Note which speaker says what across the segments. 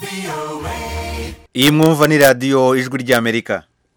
Speaker 1: iyi mwumva ni radiyo ijwi ry'amerika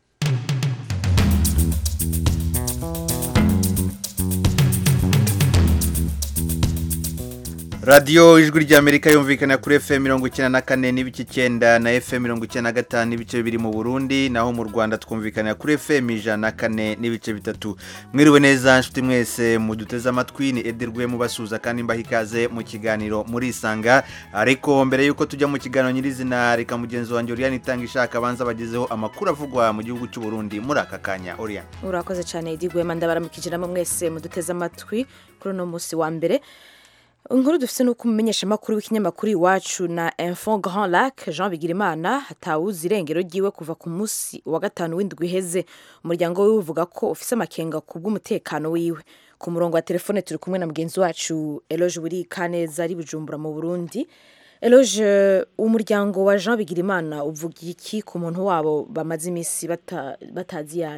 Speaker 1: radiyo ijwi ry'amerika yumvikana kuri fm mirongo icyenda na kane n'ibice icyenda na fm mirongo icyenda na gatanu n'ibice bibiri mu burundi naho mu rwanda twumvikanira kuri fm ijana na kane n'ibice bitatu mwiriwe neza nshuti mwese muduteze amatwi ni edirwe mubasuhuza kandi mbaha ikaze mu kiganiro murisanga ariko mbere y'uko tujya mu kiganiro nyirizina reka mugenzi wanjye uriyani itanga ishaka abanza bagezeho amakuru avugwa mu gihugu cy'u Burundi muri aka kanya uriyani
Speaker 2: urakoze cyane Edi Rwema ndabaramukijiramo mwese muduteze amatwi kuri uno munsi wa mbere inkuru dufite ni uko umumenyeshamakuru w'ikinyamakuru iwacu na info grand lac jean bigirimana hatawuzi irengero ryiwe kuva ku munsi wa gatanu w'indwi iheze umuryango wiwe uvuga ko ufise amakenga ku bw'umutekano wiwe ku murongo wa telefone turi kumwe na mugenzi wacu eloge buri kaneza ari bujumbura mu burundi eloge umuryango wa jean bigirimana uvuga iki ku muntu wabo bamaze iminsi bata- batazi iyo ari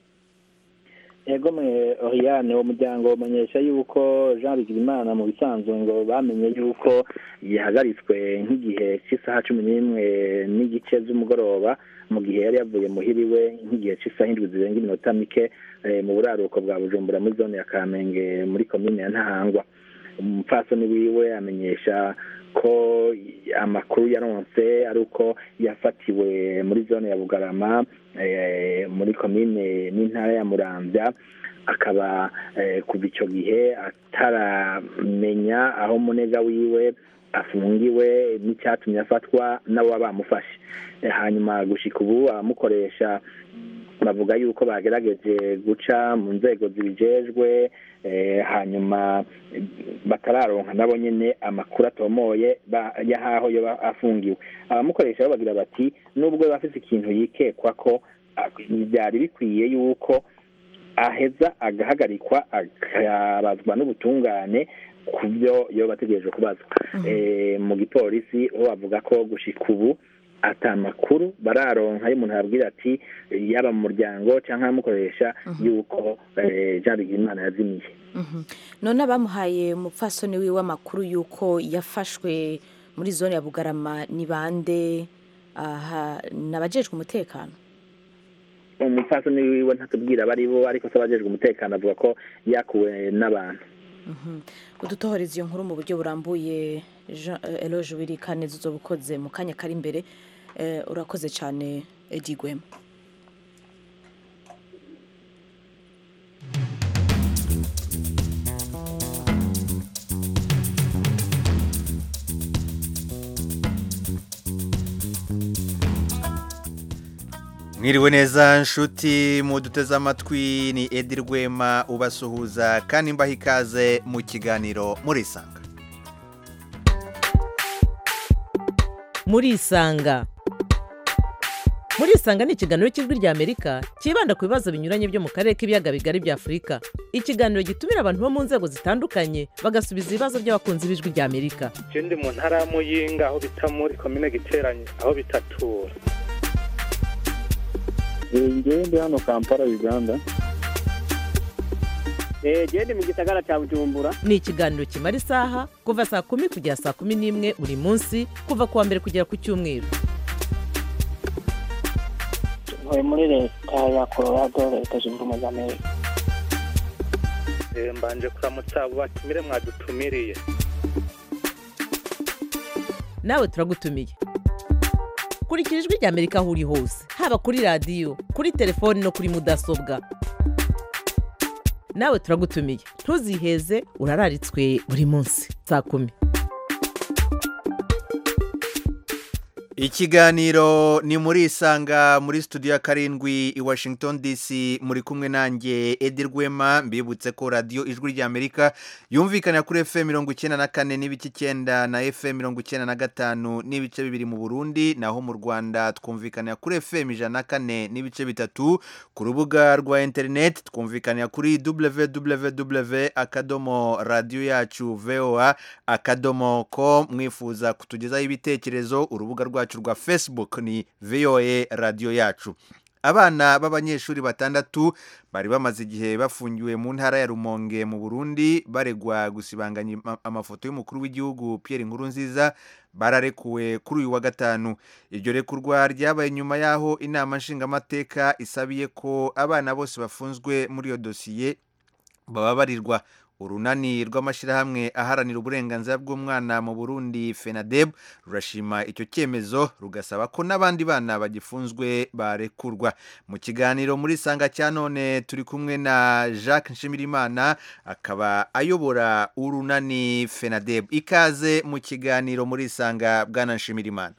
Speaker 3: ego mwe Oriane uwo muryango umenyesha yuko Jean Bigirimana mu bisanzwe ngo bamenye yuko yahagaritswe nk'igihe cy'isaha cumi n'imwe n'igice z'umugoroba mu gihe yari yavuye muhiriwe nk'igihe cy'isaha indwi zirenga iminota mike eh, mu buraruko bwa Bujumbura muri zone ya Kamenge muri komine ya Ntahangwa umupfasoni wiwe amenyesha ko amakuru yaronse ari uko yafatiwe muri zone ya Bugarama eh, muri komine n'intara ya Muramvya akaba eh, kuva icyo gihe ataramenya aho munega wiwe afungiwe n'icyatumye afatwa n'abo bamufashe Eh, hanyuma gushika ubu abamukoresha bavuga yuko bagerageje guca mu nzego zibijejwe eh, hanyuma eh, batararonka nabo nyene amakuru atomoye ba- y'ahaho yoba afungiwe abamukoresha bo bagira bati nubwo yoba afise ikintu yikekwa ko ah, byari bikwiye yuko aheza agahagarikwa akabazwa n'ubutungane ku byo yoba ategereje kubazwa Eh, mu gipolisi ho bavuga ko gushika ubu ata makuru bararonka iyo umuntu yabwira ati yaba mu muryango cyangwa abamukoresha yuko eh, Jean Bigirimana yazimiye
Speaker 2: Mhm. none abamuhaye umupfasoni wiwe amakuru y'uko yafashwe muri zone ya bugarama ni bande aha ni abajejwe umutekano
Speaker 3: umupfasoni wiwe ntatubwira abari bo ariko se abajejwe umutekano avuga ko yakuwe n'abantu
Speaker 2: udutohoreza iyo nkuru mu buryo burambuye Jean- eh, eloge wiri kaneza uzoba ukoze mu kanya kari imbere Eh, urakoze cyane edi gwema
Speaker 1: mwiriwe neza nshuti muduteze amatwi ni edi rwema ubasuhuza kandi mbaha ikaze mu kiganiro murisanga
Speaker 4: murisanga murisanga ni ikiganiro cy'ijwi ry'amerika cyibanda ku bibazo binyuranye byo mu karere k'ibiyaga bigari bya afurika ikiganiro gitumira abantu bo mu nzego zitandukanye bagasubiza ibibazo by'abakunzi b'ijwi ry'amerika
Speaker 5: je ndi mu ntara ya muyinga aho bita muri komine giteranye aho bitatura
Speaker 3: ngewe ndi hano kampala uganda
Speaker 6: genda mu gisagara cya bujumbura
Speaker 4: ni ikiganiro kimara isaha kuva saa kumi kugera saa kumi n'imwe buri munsi kuva ku wa mbere kugera ku cyumweru
Speaker 6: ntuye muri leta ya colorado leta zunze ubumwe za amerika
Speaker 5: Eh, mbanje kuramutsa abo batumire mwadutumiriye
Speaker 4: nawe turagutumiye kurikira ijwi ry'amerika aho uri hose haba kuri radiyo kuri telefoni no kuri mudasobwa nawe turagutumiye ntuziheze urararitswe buri munsi saa kumi
Speaker 1: ikiganiro ni muri isanga muri studio ya karindwi i washington dc muri kumwe nanjye edi rwema mbibutse ko radiyo ijwi ry'amerika yumvikana kuri fm mirongo icyenda na kane n'ibice icyenda na fm mirongo icyenda na gatanu n'ibice bibiri mu burundi naho mu rwanda twumvikanira kuri fm ijana na kane n'ibice bitatu ku rubuga rwa interineti twumvikanira kuri www akadomo radiyo yacu voa akadomo ko mwifuza kutugezaho ibitekerezo urubuga rwacu rwa facebook ni voa radiyo yacu abana b'abanyeshuri batandatu bari bamaze igihe bafungiwe mu ntara ya rumonge mu burundi baregwa gusibanganya ama- amafoto y'umukuru w'igihugu pierre nkurunziza bararekuwe kuri uyu wa gatanu iryo rekurwa ryabaye nyuma y'aho inama nshingamateka isabiye ko abana bose bafunzwe muri iyo dosiye bababarirwa urunani rw'amashyirahamwe aharanira uburenganzira bw'umwana mu burundi fenadeb rurashima icyo cyemezo rugasaba ko n'abandi bana bagifunzwe barekurwa mu kiganiro muri sanga cya none turi kumwe na jacques nshimirimana akaba ayobora urunani fenadeb ikaze mu kiganiro muri sanga bwana nshimirimana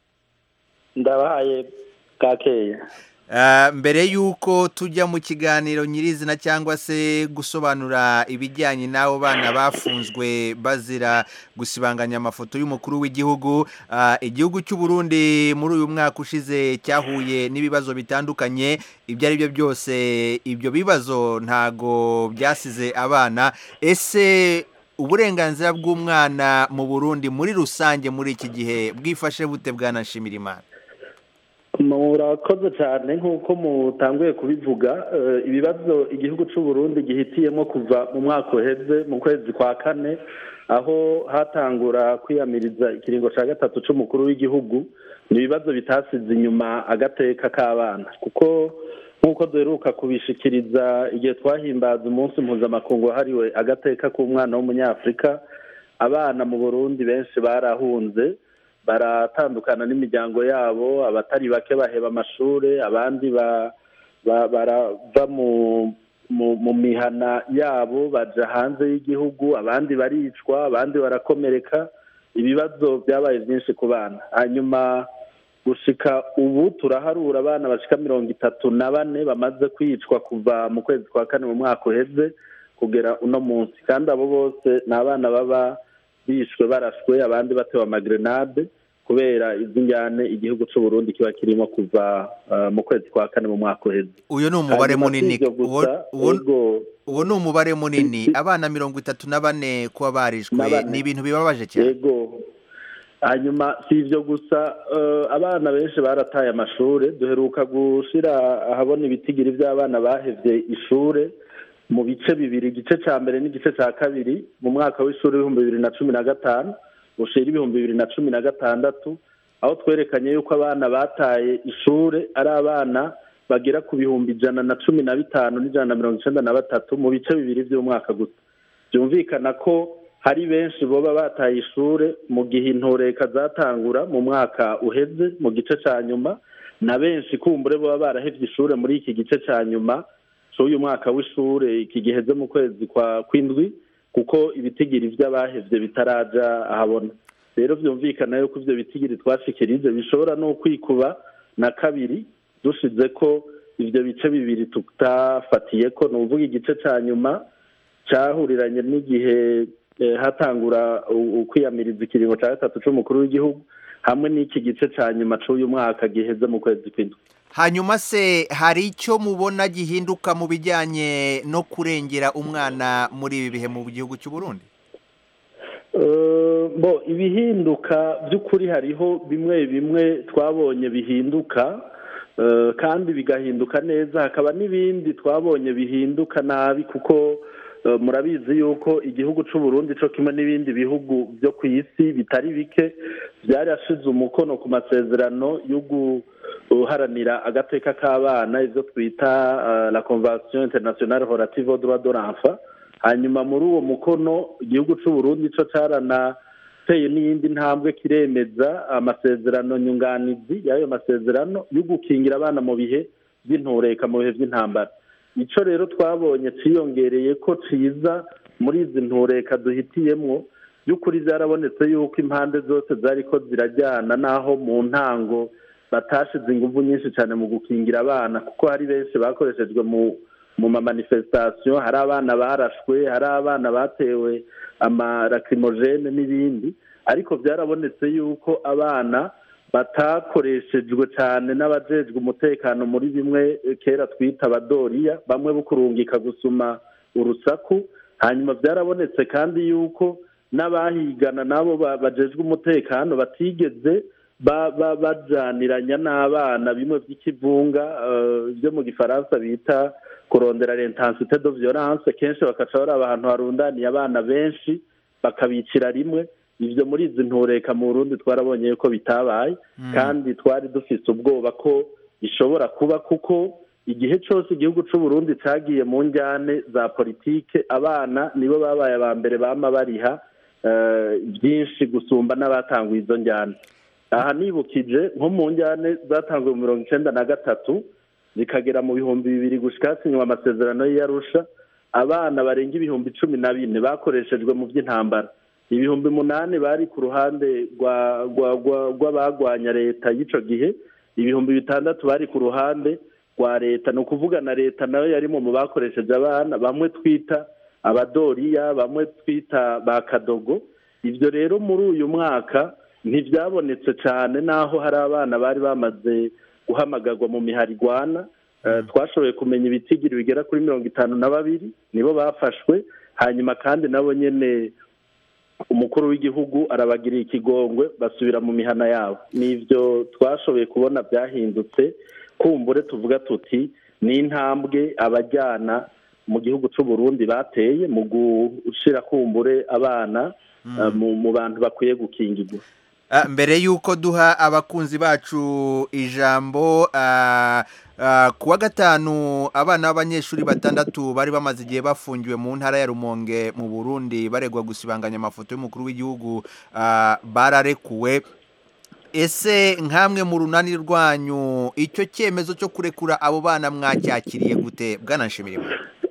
Speaker 7: ndabahaye bwakeya
Speaker 1: Ah, mbere y'uko tujya mu kiganiro nyirizina cyangwa se gusobanura ibijyanye n'abo bana bafunzwe bazira gusibanganya amafoto y'umukuru w'igihugu ah, igihugu cy'u Burundi muri uyu mwaka ushize cyahuye n'ibibazo bitandukanye ibyo ari byo byose ibyo bibazo ntago byasize abana ese uburenganzira bw'umwana mu Burundi muri rusange muri iki gihe bwifashe bute bwanashimira imana
Speaker 7: murakoze cyane nk'uko mutanguye kubivuga eh, ibibazo igihugu cy'u Burundi gihitiyemo kuva mu mwaka uheze mu kwezi kwa kane aho hatangura kwiyamiriza ikiringo cya gatatu cy'umukuru w'igihugu ni ibibazo bitasize inyuma agateka k'abana kuko nk'uko duheruka kubishikiriza igihe twahimbaza umunsi mpuzamakungu wahariwe agateka k'umwana w'umunyafurika abana mu burundi benshi barahunze baratandukana n'imiryango yabo abatari bake baheba amashuri abandi ba- ba- barava mu mu mu mihana yabo baja hanze y'igihugu abandi baricwa abandi barakomereka ibibazo byabaye byinshi ku bana hanyuma gushika ubu turaharura abana bashika mirongo itatu na bane bamaze kwicwa kuva mu kwezi kwa kane mu mwaka uheze kugera uno munsi kandi abo bose ni abana baba bishwe barashwe abandi batewe amagrenade kubera izi njyane igihugu cy'u Burundi kiba kirimo kuva uh, mu kwezi kwa kane mu mwaka uheze
Speaker 1: uyu ni umubare
Speaker 7: Hanyuma si
Speaker 1: munini
Speaker 7: ivyo gusa,
Speaker 1: Uwo- uwo-
Speaker 7: ego,
Speaker 1: uwo ni umubare munini
Speaker 7: Si-
Speaker 1: abana mirongo itatu na bane kuba barishwe
Speaker 7: Na bane.
Speaker 1: ni ibintu bibabaje cyane
Speaker 7: yego hanyuma si ibyo gusa eh, abana benshi barataye amashuri duheruka gushyira ahabona ibitigiri by'abana bahevye ishure mu bice bibiri igice cya mbere n'igice cya kabiri mu mwaka w'ishuri w'ibihumbi bibiri na cumi na gatanu ushira ibihumbi bibiri na cumi na gatandatu aho twerekanye yuko abana bataye ishure ari abana bagera ku bihumbi ijana na cumi na bitanu n'ijana na mirongo icenda na batatu mu bice bibiri by'umwaka gusa byumvikana ko hari benshi boba bataye ishure mu gihe intoreka zatangura mu mwaka uheze mu gice cya nyuma na benshi kumbure boba barahevye ishure muri iki gice cya nyuma c'uyu mwaka w'ishure iki giheze mu kwezi kwa kwindwi kuko ibitigiri vy'abahevye bitaraja ahabona rero vyumvikana yuko ivyo bitigiri twashikirije bishobora no kwikuba na kabiri dushize ko ivyo bice bibiri tutafatiyeko ni ukuvuga igice ca nyuma cahuriranye n'igihe eh, hatangura u- ukwiyamiriza ikiringo ca gatatu c'umukuru w'igihugu hamwe n'iki gice ca nyuma c'uyu mwaka giheze mu kwezi kw'indwi
Speaker 1: hanyuma se hari icyo mubona gihinduka mu bijyanye no kurengera umwana muri ibi bihe mu gihugu cy'u Burundi
Speaker 7: Eh, bo ibihinduka by'ukuri hariho bimwe bimwe twabonye bihinduka eh, kandi bigahinduka neza hakaba n'ibindi twabonye bihinduka nabi kuko eh, murabizi yuko igihugu cy'u Burundi cyo kimwe n'ibindi bihugu byo ku isi bitari bike byarashize umukono ku masezerano yo guharanira agateka k'abana ibyo twita eh, la convention internationale relative aux droits de l'enfant hanyuma muri uwo mukono igihugu cy'u Burundi cyo cyaranateye n'iyindi ntambwe kiremeza amasezerano nyunganizi y'ayo masezerano yo gukingira abana mu bihe by'intureka mu bihe by'intambara icyo rero twabonye cyiyongereye ko ciza muri izi ntureka duhitiyemwo by'ukuri byarabonetse yuko impande zose zari ko zirajyana n'aho mu ntango batashize ingufu nyinshi cyane mu gukingira abana kuko hari benshi bakoreshejwe mu mu mamanifestation hari abana barashwe hari abana batewe amarakirimogene n'ibindi ariko byarabonetse yuko abana batakoreshejwe cyane n'abajejwe umutekano muri bimwe kera twita abadoriya bamwe bukurungika gusuma urusaku hanyuma byarabonetse kandi yuko n'abahigana nabo ba- bajejwe umutekano batigeze ba- ba- bajaniranya n'abana bimwe by'ikivunga eh, byo mu gifaransa bita kurondera l'intensité de violence kenshi bakaca bari ahantu harundaniye abana benshi bakabicira rimwe ibyo muri izi ntureka mu burundi twarabonye yuko bitabaye kandi twari dufite ubwoba ko bishobora kuba kuko igihe cyose igihugu cy'u Burundi cyagiye mu njyane za politike abana nibo babaye aba mbere bama bariha eh, byinshi gusumba n'abatanguye izo njyane aha nibukije nko mu njyane zatanzwe mu mirongo icyenda na gatatu zikagera mu bihumbi bibiri gushika hasinywa amasezerano y'iyarusha abana barenga ibihumbi cumi na bine bakoreshejwe mu by'intambara ibihumbi munani bari ku ruhande rwa- rwa- rwa- rw'abagwanya leta y'icyo gihe ibihumbi bitandatu bari ku ruhande rwa leta ni ukuvuga na leta nayo yarimo mu bakoresheje abana bamwe twita abadoriya bamwe twita ba kadogo ibyo rero muri uyu mwaka ntibyabonetse cyane n'aho hari abana bari bamaze guhamagarwa mu miharigwana Eh, twashoboye kumenya ibitigiri bigera kuri mirongo itanu na babiri nibo bafashwe hanyuma kandi nabo nyine umukuru w'igihugu arabagiriye ikigongwe basubira mu mihana yabo n'ibyo twashoboye kubona byahindutse kumbure tuvuga tuti ni intambwe abajyana mu gihugu cy'u Burundi bateye mu gushyira kumbure abana eh, mu- mu bantu bakwiye gukingirwa
Speaker 1: Ah, mbere y'uko duha abakunzi bacu ijambo ah, ah, ku wa gatanu abana b'abanyeshuri batandatu bari bamaze igihe bafungiwe mu ntara ya rumonge mu burundi baregwa gusibanganya amafoto y'umukuru w'igihugu ah, bararekuwe ese nk'amwe mu runani rwanyu icyo cyemezo cyo kurekura abo bana mwacyakiriye gute bwanashimira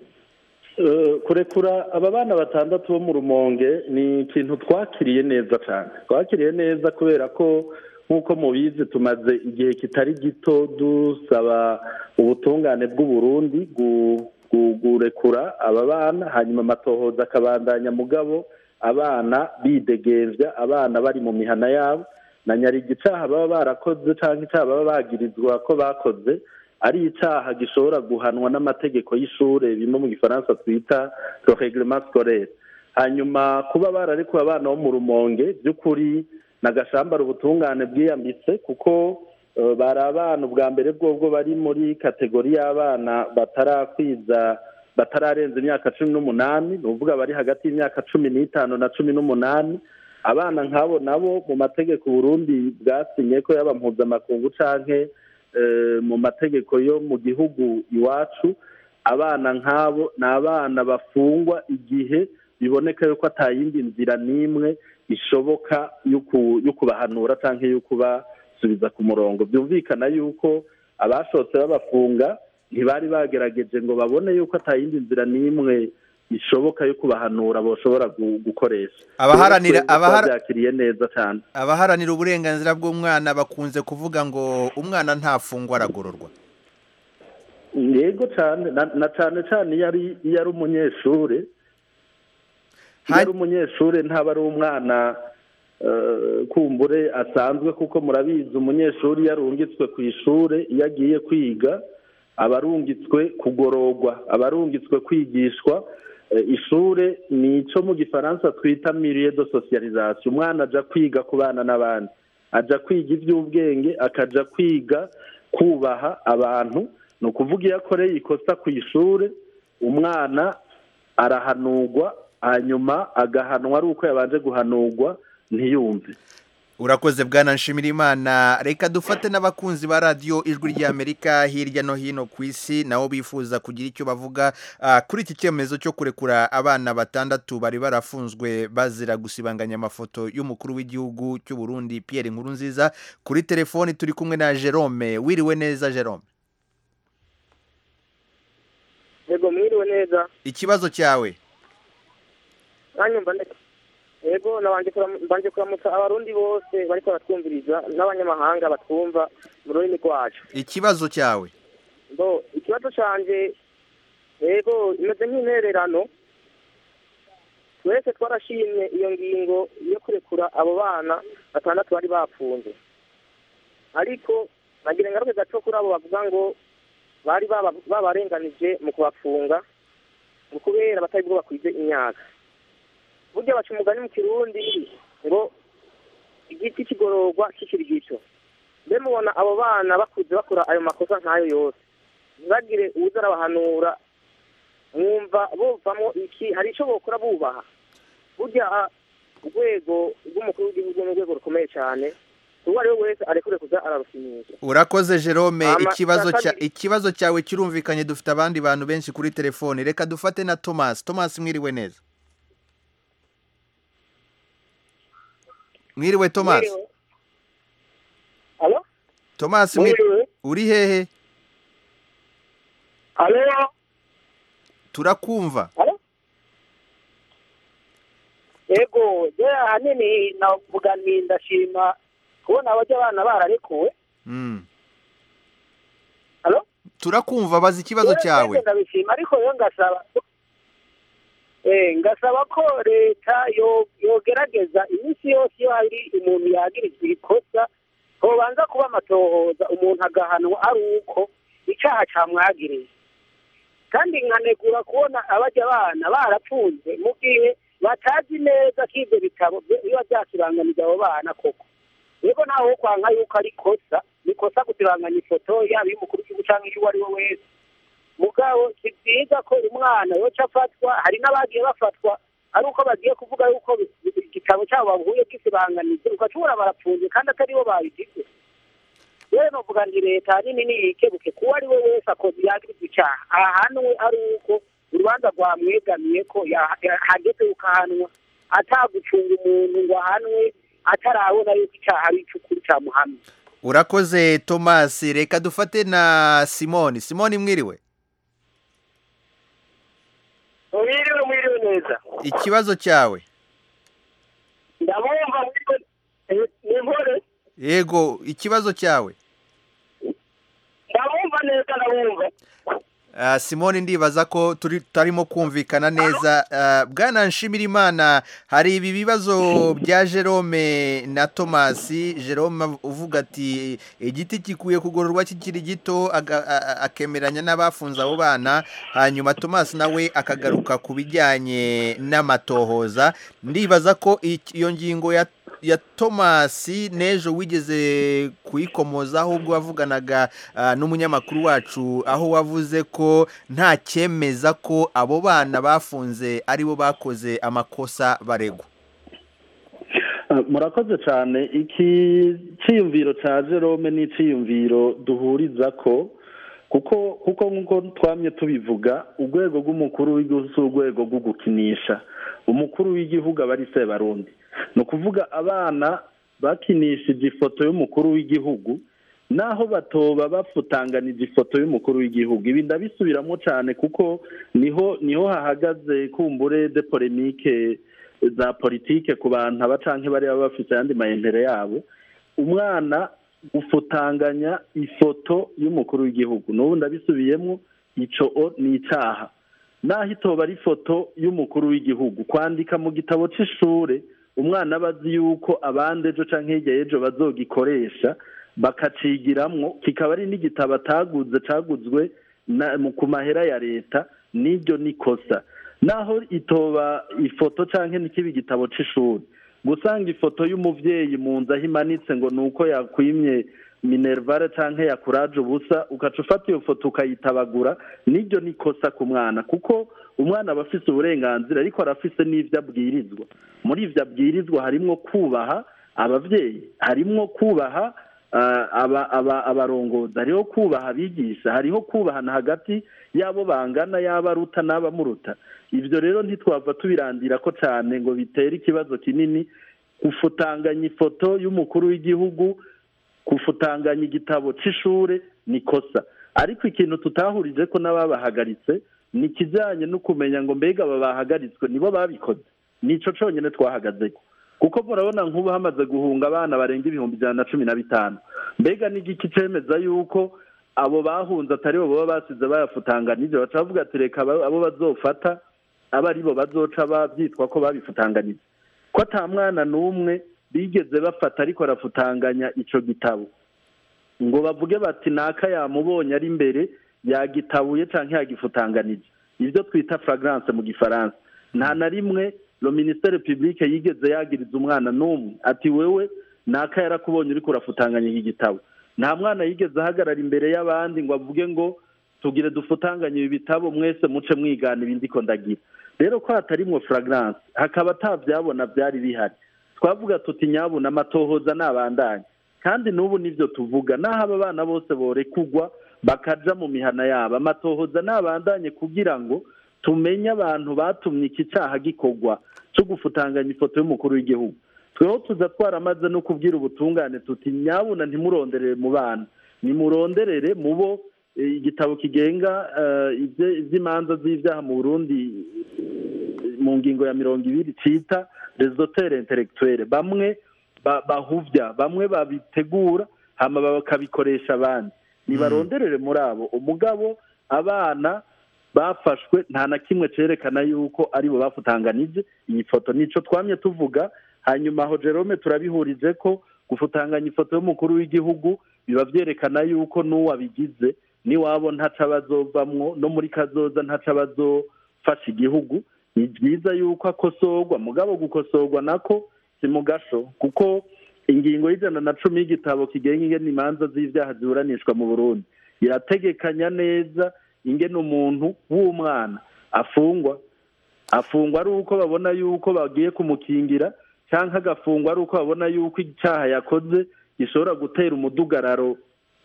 Speaker 7: Eh, kurekura aba bana batandatu bo mu rumonge ni ikintu twakiriye neza cyane twakiriye neza kubera ko nk'uko mubizi tumaze igihe kitari gito dusaba ubutungane bw'u Burundi gu- gu- gurekura aba bana hanyuma amatohoza akabandanya mugabo abana bidegembya abana bari mu mihana yabo na nyarigi icaha baba barakoze cyangwa icaha baba bagirizwa ko bakoze ari icyaha gishobora guhanwa n'amategeko y'ishure bimwe mu gifaransa twita le reglement scolaire hanyuma kuba bararekuwe abana bo mu rumonge by'ukuri nagashambara ubutungane bwiyambitse kuko eh, bari abana ubwa mbere bwobwo bari muri kategori y'abana batarakwiza batararenza imyaka cumi n'umunani ni ukuvuga bari hagati y'imyaka cumi n'itanu na cumi n'umunani abana nk'abo nabo mu mategeko Burundi bwasinye ko yaba mpuzamakungu canke eh, mu mategeko yo mu gihugu iwacu abana nk'abo ni abana bafungwa igihe biboneka yuko atayindi nzira n'imwe ishoboka yo ku- yo kubahanura cyangwa yo kubasubiza ku murongo byumvikana yuko abashotse babafunga ntibari bagerageje ngo babone yuko atayindi nzira n'imwe ishoboka yo kubahanura boshobora gu- gukoresha
Speaker 1: Abaharanira-
Speaker 7: Rero twebwe
Speaker 1: abahara-
Speaker 7: twabyakiriye neza cyane
Speaker 1: abaharanira uburenganzira bw'umwana bakunze kuvuga ngo umwana ntafungwa aragororwa
Speaker 7: yego cyane na na cyane cyane iyo ari iyo ari umunyeshuri iyo
Speaker 1: Ha-
Speaker 7: ari umunyeshuri ntaba ari umwana eh, kumbure asanzwe kuko murabizi umunyeshuri iyo arungitswe ku ishuri iyo agiye kwiga aba arungitswe kugororwa aba arungitswe kwigishwa Eh, ishure ni icyo mu gifaransa twita milieu de socialisation umwana aja kwiga kubana n'abandi aja kwiga iby'ubwenge akaja kwiga kubaha abantu ni ukuvuga iyo akoreye ikosa ku ishuri umwana arahanurwa hanyuma agahanwa ari uko yabanje guhanurwa ntiyumve
Speaker 1: urakoze bwana nshimirimana reka dufate n'abakunzi ba radiyo ijwi ry'amerika hirya no hino ku isi nabo bifuza kugira icyo bavuga ah, kuri iki cyemezo cyo kurekura abana batandatu bari barafunzwe bazira gusibanganya amafoto y'umukuru w'igihugu cy'u Burundi Pierre Nkurunziza kuri telefoni turi kumwe na Jerome wiriwe neza Jerome
Speaker 6: yego mwiriwe neza
Speaker 1: ikibazo cyawe
Speaker 6: mwanyumva neza yego nabanje kuram- mbanje kuramutsa abarundi bose bariko baratwumviriza n'abanyamahanga batwumva mu rurimi rwacu
Speaker 1: ikibazo cyawe
Speaker 6: bo ikibazo canje yego imeze nk'intererano twese twarashimye iyo ngingo yo kurekura abo bana batandatu bari bapfunze ariko nagira ingaruke gato kuri abo bavuga ngo bari baba- babarenganije mu kubafunga mu kubera batari bwo bakwize imyaka burya baca umugani mu kirundi ngo igiti kigororwa kikiri gito mbe mubona abo bana bakuze bakora ayo makosa nk'ayo yose ntibagire uwuza arabahanura mwumva buvamo iki hari icyo bokora bubaha burya ah, urwego rw'umukuru w'igihugu ni urwego rukomeye cyane uwo ari we wese arekure kuza ararusinyisha
Speaker 1: urakoze jerome
Speaker 6: Ama-
Speaker 1: ikibazo cya
Speaker 6: kabiri-
Speaker 1: ikibazo cyawe kirumvikanye dufite abandi bantu benshi kuri telefone reka dufate na thomas thomas mwiriwe neza mwiriwe thomas
Speaker 6: Mwiriwe. Alo?
Speaker 1: thomas mwi-
Speaker 6: Mwiriwe.
Speaker 1: uri hehe
Speaker 6: Alo?
Speaker 1: turakumva
Speaker 6: Ego, je ahanini navuga ni ndashima kubona abajya abana bararekuwe.
Speaker 1: Mm.
Speaker 6: Alo?
Speaker 1: turakumva baza ikibazo
Speaker 6: Rero
Speaker 1: cyawe
Speaker 6: twese ndabishima ariko yo ngasaba eh ngasaba ko leta yo yogerageza iminsi yose iyo hari umuntu yagirizwa ikosa hobanza kuba amatohoza umuntu agahanwa ari uko icyaha camwagiriye kandi nkanegura kubona abajya abana barapfunze mu gihe batazi neza ko ibyo bitabo byo- biba byakibangamije abo bana koko yego nawe wo kwanga yuko ari ikosa ni ikosa gusibanganya ifoto yaba iy'umukuru w'igihugu cyangwa iy'uwo ari we wese mugabo si byiza ko umwana yoca afatwa hari n'abagiye bafatwa ari uko bagiye kuvuga yuko bi- bi- igitabo cyabo bahuye gisibanganije ugashobora barapfunze kandi atari bo babigize rero novuga ngo leta nini niyikebuke kuwo ari we wese akoze yagirizwa icyaha ahanwe ari uko urubanza rwamwegamiye ko ya- ya- hageze ukahanwa atagucunga umuntu ngo ahanwe atarabona yuko icyaha ari icy'ukuri cyamuhamye
Speaker 1: urakoze thomas reka dufate na simoni simoni mwiriwe
Speaker 6: mwiriwe mwiriwe neza
Speaker 1: ikibazo cyawe
Speaker 6: ndamwumva mwiriwe ni nkore
Speaker 1: yego ikibazo cyawe
Speaker 6: ndabumva neza ndabumva
Speaker 1: Ah, simoni ndibaza ko turi tarimo kumvikana neza Ah, bwana nshimirimana hari ibi bibazo bya jerome na tomasi jerome uvuga ati igiti gikwiye kugororwa kikiri gito aga- a- a- akemeranya n'abafunze abo bana hanyuma tomasi nawe akagaruka ku bijyanye n'amatohoza ndibaza ko iki- iyo ngingo ya ya tomasi n'ejo wigeze kuyikomozaho ubwo wavuganaga ah, n'umunyamakuru wacu aho wavuze ko nta cyemeza ko abo bana bafunze aribo bakoze amakosa baregwa
Speaker 7: Uh, murakoze cyane iki cyiyumviro cya jerome ni icyiyumviro duhuriza ko kuko kuko nk'uko twamye tubivuga urwego rw'umukuru w'igihugu si urwego rwo gukinisha umukuru w'igihugu aba ari sebarundi ni ukuvuga abana bakinishije ifoto y'umukuru w'igihugu naho batoba bafutanganije ifoto y'umukuru w'igihugu ibi ndabisubiramo cyane kuko niho niho hahagaze kumbure de polemike za politike ku bantu aba canke bari baba bafite ayandi mayembere yabo umwana ufutanganya ifoto y'umukuru w'igihugu n'ubu ndabisubiyemo ico o ni icaha naho itoba ari ifoto y'umukuru w'igihugu kwandika mu gitabo c'ishure umwana aba azi yuko abandi ejo canke hirya y'ejo bazogikoresha bakacigiramwo kikaba ari n'igitabo ataguze caguzwe na- mu- ku mahera ya leta n'iryo ni kosa naho itoba ifoto canke n'ikiba igitabo c'ishuri gusanga ifoto y'umuvyeyi mu nzu aho imanitse ngo ni uko yakwimye minervare canke yakuraje ubusa ugaca ufata iyo foto ukayitabagura n'iryo ni kosa ku mwana kuko umwana aba afise uburenganzira ariko arafise n'ivyo abwirizwa muri ivyo abwirizwa harimwo kubaha abavyeyi harimwo kubaha ah, aba- aba- abarongozi hariho kubaha abigisha hariho kubahana hagati y'abo bangana y'abo aruta n'abamuruta ibyo rero ntitwava tubirandira ko cyane ngo bitere ikibazo kinini gufutanganya ifoto y'umukuru w'igihugu gufutanganya igitabo c'ishure ni kosa ariko ikintu tutahurije ko n'ababahagaritse ni ikijyanye no kumenya ngo mbega aba bahagaritswe nibo babikoze nico conyine twahagazeko kuko murabona nk'ubu hamaze guhunga abana barenga ibihumbi ijana na cumi na bitanu mbega n'igiki cemeza yuko abo bahunze atari bo baba basize bayafutanganije baca bavuga ati reka aba- abo bazofata aba ari bo bazoca babyitwa ko babifutanganije ko ata mwana n'umwe bigeze bafata ariko arafutanganya ico gitabo ngo bavuge bati naka yamubonye ari imbere yagitabuye canke yagifutanganije ibyo twita fragrance mu gifaransa nta na rimwe lo ministere publique yigeze yagiriza umwana n'umwe ati wewe naka yarakubonye uriko urafutanganya iki gitabo nta mwana yigeze ahagarara imbere y'abandi ngo avuge ngo tugire dufutanganye ibi bitabo mwese muce mwigana ibindi ko ndagira rero ko hatarimwo furagarance hakaba atabyabona byari bihari twavuga tuti nyabuna amatohoza nabandanye kandi n'ubu nibyo tuvuga naho aba bana bose borekugwa bakaja mu mihana yabo amatohoza nabandanye kugira ngo tumenye abantu batumye iki cyaha gikorwa cyo gufutanganya ifoto y'umukuru w'igihugu tweho tuza twaramaze no kubwira ubutungane tuti nyabuna ntimuronderere mu bana nimuronderere mu bo eh, igitabo kigenga eh, ibye- iby'imanza z'ibyaha mu burundi eh, mu ngingo ya mirongo ibiri cita resotere intellectuelle bamwe ba- bahuvya bamwe babitegura hama bakabikoresha abandi nibaronderere muri abo umugabo abana bafashwe nta na kimwe cerekana yuko aribo bafutanganije iyi foto nico twamye tuvuga hanyuma aho Jerome turabihurije ko gufutanganya ifoto y'umukuru w'igihugu biba vyerekana yuko n'uwabigize niwabo ntaca bazovamwo no muri kazoza ntaca bazofasha igihugu ni byiza yuko akosorwa mugabo gukosorwa nako si mu gasho kuko ingingo y'ijana na cumi y'igitabo kigenga ingene imanza z'ivyaha ziburanishwa mu burundi irategekanya neza ingene umuntu w'umwana afungwa afungwa ari uko babona yuko bagiye kumukingira cyangwa agafungwa ari uko babona yuko icyaha yakoze gishobora gutera umudugararo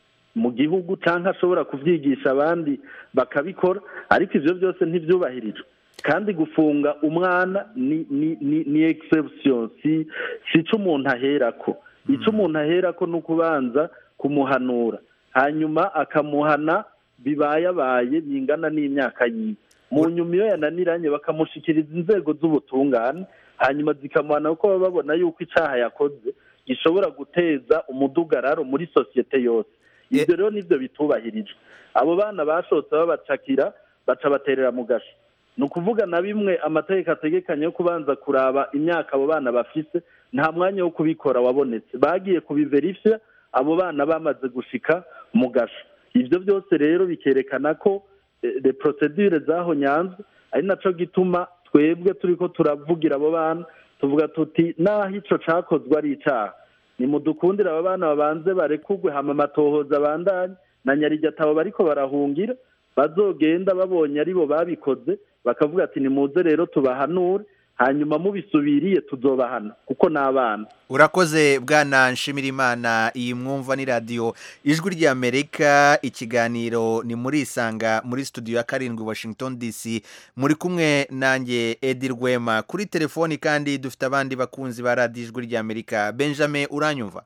Speaker 7: mu gihugu cyangwa ashobora kubyigisha abandi bakabikora ariko ibyo byose ntibyubahirijwe kandi gufunga umwana ni ni ni ni exception si si cyo umuntu aherako icyo umuntu aherako ni ukubanza kumuhanura hanyuma akamuhana bibayabaye bingana n'imyaka yiwe mu nyuma iyo yananiranye bakamushikiriza inzego z'ubutungane hanyuma zikamuhana kuko baba babona yuko icyaha yakoze gishobora guteza umudugararo muri sosiyete yose ibyo rero nibyo bitubahirijwe abo bana bashotse babacakira baca baterera mu gasho ni ukuvuga na bimwe amategeko ategekanye yo kubanza kuraba imyaka abo bana bafise nta mwanya wo kubikora wabonetse bagiye kubiverifya abo bana bamaze gushika mu gasho ibyo byose rero bikerekana ko de procedure zaho nyanza ari naco gituma twebwe turiko turavugira abo bana tuvuga tuti naho ico cakozwe ari icaha nimudukundire aba bana babanze barekugwe hama amatohoza abandanye na nyarijatabo bariko barahungira bazogenda babonye aribo babikoze bakavuga ati nimuze rero tubahanure hanyuma mubisubiriye tuzobahana kuko ni abana
Speaker 1: urakoze bwana nshimirimana iyi mwumva ni radiyo ijwi ry'amerika ikiganiro ni muri isanga muri studio ya karindwi washington dc muri kumwe nanjye edi rwema kuri telefoni kandi dufite abandi bakunzi ba radiyo ijwi ry'amerika benjamin uranyumva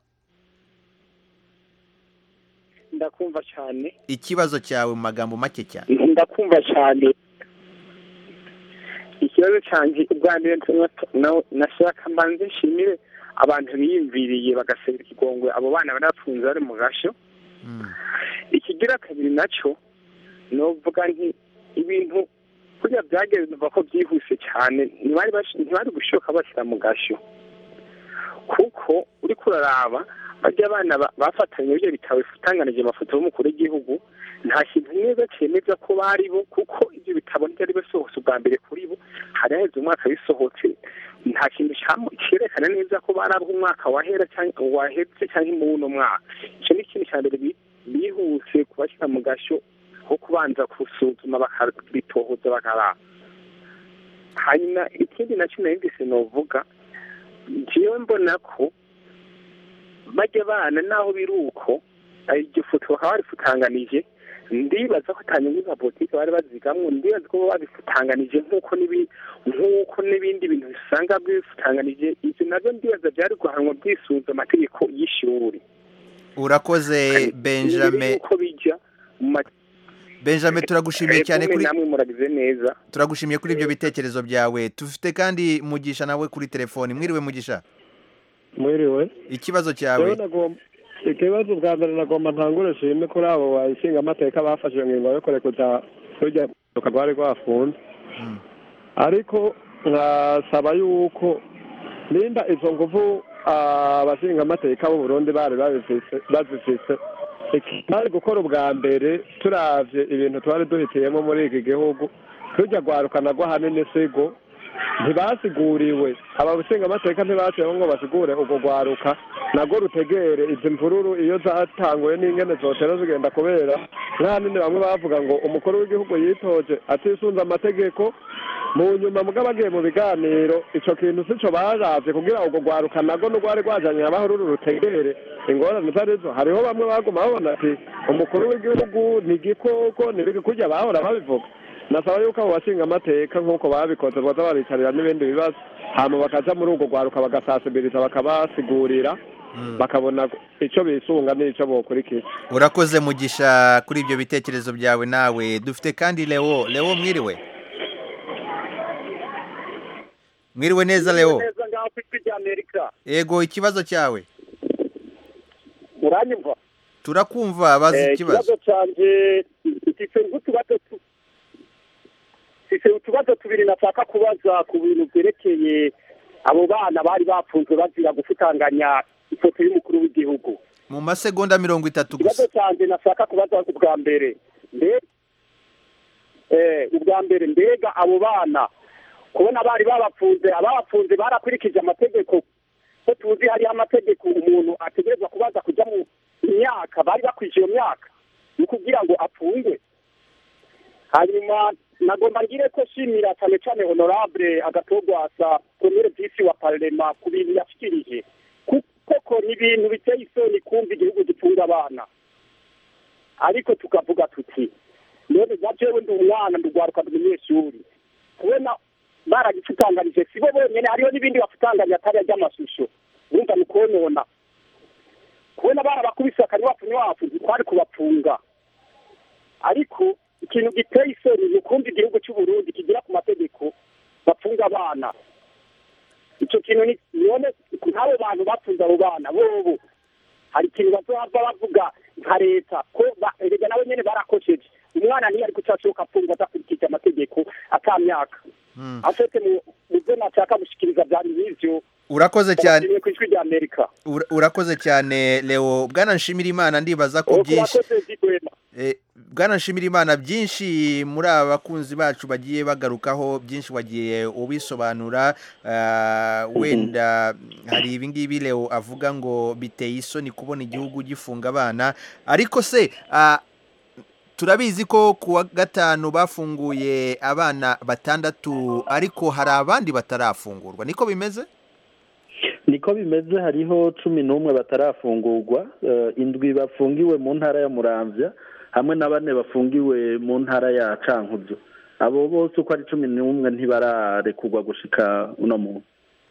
Speaker 6: ndakumva cyane
Speaker 1: ikibazo cyawe mu magambo make cyane
Speaker 6: ndakumva cyane ikibazo cyanjye ubwa mbere nashaka mbanze nshimire abantu biyumviriye bagasabira ikigongwe abo bana bari bafunze bari mu gashyo ikigira kabiri nacyo ni uvuga nti ibintu kuriya byagenze numva ko byihuse cyane ntibari gushoka bashyira mu gashyo kuko uri kuraraba bajya abana bafatanye ibyo bitabo bitanganije amafoto y'umukuru w'igihugu nta kintu neza cyemeza ko bari bo kuko ibyo bitabo ntibyari bisohotse ubwa mbere kuri bo hari haheze umwaka bisohotse nta kintu cyerekana neza ko bari abo umwaka wahera cyangwa wahetse cyangwa muri uno mwaka icyo ni ikintu cya mbere bihuse kubashyira mu gashyo aho kubanza gusuzuma bakabitohoza bakaraba hanyuma ikindi nacyo nayo mbese novuga njyewe mbona ko bajya abana naho biri uko iryo foto bakaba barifutanganije ndibaza ko atanyungu za politiki bari bazigamwo ndibaza ko babifutanganije nk'uko nk'uko n'ibindi bintu bisanga bifutanganije ibyo nabyo ndibaza byari guhanwa byisunze amategeko y'ishuri
Speaker 1: urakoze benjamin
Speaker 6: uko bijya mu
Speaker 1: benjamin turagushimiye cyane kuri
Speaker 6: namwe muragize neza
Speaker 1: turagushimiye kuri ibyo bitekerezo byawe tufite kandi mugisha nawe kuri telefoni mwiriwe mugisha
Speaker 8: mwiriwe
Speaker 1: ikibazo cyawe
Speaker 8: ikibazo bwa mbere nagomba ntangure shimwe kuri abo bashinga amateka bafashe iyo ngingo yo kurekuza rujya rwari rwafunze ariko nkasaba yuko nimba izo nguvu abashinga amateka b'u Burundi bari bazifise bari gukora ubwa mbere turavye ibintu twari duhitiyemo muri iki gihugu tujya rwarukana rwo hanini sigo ntibasiguriwe aba amateka ntibashyiraho ngo basigure urwo rwaruka nabwo rutegere izi mvururu iyo zatanguye n'ingene zotera zigenda kubera nta nini bamwe bavuga ngo umukuru w'igihugu yitoje atisunze amategeko mu nyuma mugabo agiye mu biganiro ico kintu sico baravye kugira urwo rwaruka nago n'urwari rwajanye abahururu rutegere ingorane zarizo hariho bamwe baguma babona ati umukuru w'igihugu ni igikoko ntibiki kurya bahora babivuga nasaba yuko abo bashinga amateka nk'uko babikoze boza baricarira n'ibindi bibazo hama bakaja muri urwo rwaruka bagasasibiriza bakabasigurira bakabona ico bisunga n'ico bokurikira
Speaker 1: urakoze mugisha kuri ibyo bitekerezo byawe nawe dufite kandi leo leo mwiriwe mwiriwe neza leo
Speaker 6: neza ngaho ku ijwi rya amerika
Speaker 1: yego ikibazo cyawe
Speaker 6: uranyumva
Speaker 1: turakumva bazi
Speaker 6: Eh,
Speaker 1: ikibazo
Speaker 6: ikibazo canje mfise nk'utubazo tu- mfise utubazo tubiri nashaka kubaza ku bintu vyerekeye abo bana bari bapfunzwe bazira gufutanganya ifoto y'umukuru w'igihugu
Speaker 1: mu masegonda mirongo itatu gusa
Speaker 6: ikibazo canje nashaka kubaza ubwa mbere mbe eh, ubwa mbere mbega abo bana kubona bari babapfunze ababapfunze barakurikije amategeko ko tuzi hariho amategeko umuntu ategerezwa kubaza kujya mu myaka bari bakwije iyo myaka ni kugira ngo apfungwe hanyuma nagomba ngire ko shimira cyane cyane honorable agatogwasa premier visi wa parlema ku bintu yashikirije koko ni ibintu biteye isoni kumva igihugu gitunga abana ariko tukavuga tuti none na jewe ndi umwana ndugwaruka umunyeshuri kubona baragicutanganije sibo bonyene hariho n'ibindi bafutanganya atari ry'amashusho urumva ni konona kubona barabakubise akanywafu nywafu ntitwari kubapfunga ariko ikintu giteye isoni ni ukumva igihugu cy'u Burundi kigira ku mategeko bapfunga abana icyo kintu ni none nk'abo bantu bapfunze abo bana bobo hari ikintu bazohava bavuga nka leta ko ba- erega nabo nyene barakosheje umwana niyo ari kutashoboka apfungwa adakurikije amategeko ata myaka afite mu mu byo nashaka gushikiriza byari nk'ivyo
Speaker 1: urakoze cyane
Speaker 6: Ndabashimiye ku ijwi rya amerika
Speaker 1: Ura- urakoze cyane leo bwana nshimira imana ndibaza ko byinshi
Speaker 6: urakoze zigwema
Speaker 1: Eh, bwana nshimira imana byinshi muri aba bakunzi bacu bagiye bagarukaho byinshi wagiye ubisobanura ah, wenda hari ibingibi leo avuga ngo biteye isoni kubona igihugu gifunga abana ariko se ah, turabizi ko ku wa gatanu bafunguye abana batandatu ariko hari abandi batarafungurwa niko bimeze
Speaker 7: niko bimeze hariho cumi n'umwe batarafungurwa eh, indwi bafungiwe mu ntara ya muramvya hamwe na bane bafungiwe mu ntara ya cankuzo abo bose uko ari cumi n'umwe ntibararekurwa gushika uno munsi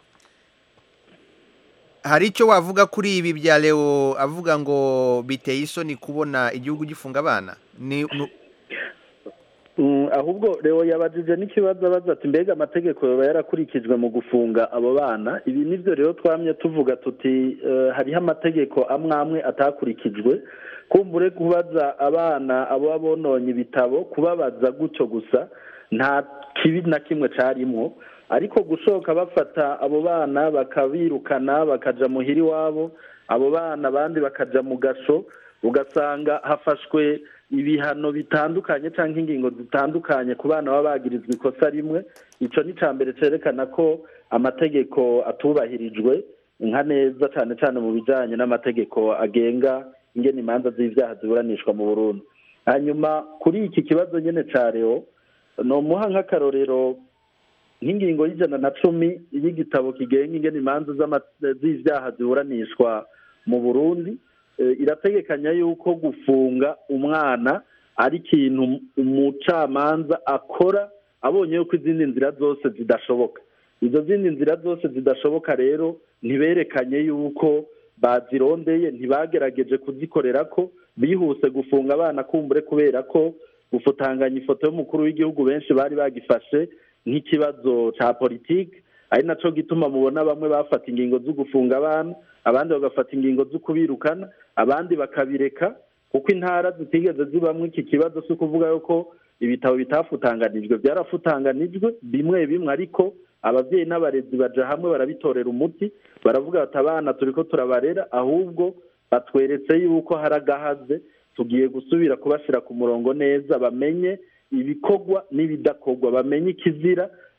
Speaker 1: hari icyo wavuga kuri ibi bya leo avuga ngo biteye isoni kubona igihugu gifunga abana ni nu-
Speaker 7: Mm, ahubwo leo yabajije n'ikibazo abaza ati mbega amategeko yoba yarakurikijwe mu gufunga abo bana ibi nivyo rero twamye tuvuga tuti eh, hariho amategeko amwe amwe atakurikijwe kumbure kubaza abana abo bononye ibitabo kubabaza gutyo gusa nta kibi na kimwe carimwo ariko gushoka bafata abo bana bakabirukana bakaja muhira iwabo abo bana abandi bakaja mu gasho ugasanga hafashwe ibihano bitandukanye cyangwa ingingo zitandukanye ku bana baba bagirizwa ikosa rimwe icyo ni icya mbere cyerekana ko amategeko atubahirijwe nka neza cyane cyane mu bijyanye n'amategeko agenga ingena imanza z'ibyaha ziburanishwa mu burundi hanyuma kuri iki kibazo nyine cya leo ni umuha nk'akarorero nk'ingingo y'ijana na cumi y'igitabo kigenga ingena imanza z'ama- z'ibyaha ziburanishwa mu burundi eh, irategekanya yuko gufunga umwana ari ikintu umucamanza akora abonye yuko izindi nzira zose zidashoboka izo zindi nzira zose zidashoboka rero ntiberekanye yuko bazirondeye ntibagerageje kuzikorera ko bihuse gufunga abana kumbure kubera ko gufutanganya ifoto y'umukuru w'igihugu benshi bari bagifashe nk'ikibazo cya politiki ari nacyo gituma mubona bamwe bafata ingingo zo gufunga abana abandi bagafata ingingo zo kubirukana abandi bakabireka kuko intara zitigeze zibamwo iki kibazo si ukuvuga yuko ibitabo bitafutanganijwe byarafutanganijwe bimwe bimwe ariko ababyeyi n'abarezi baja hamwe barabitorera umuti baravuga bati abana turiko turabarera ahubwo batweretse yuko hari agahaze tugiye gusubira kubashyira ku murongo neza bamenye ibikorwa n'ibidakorwa bamenye ikizira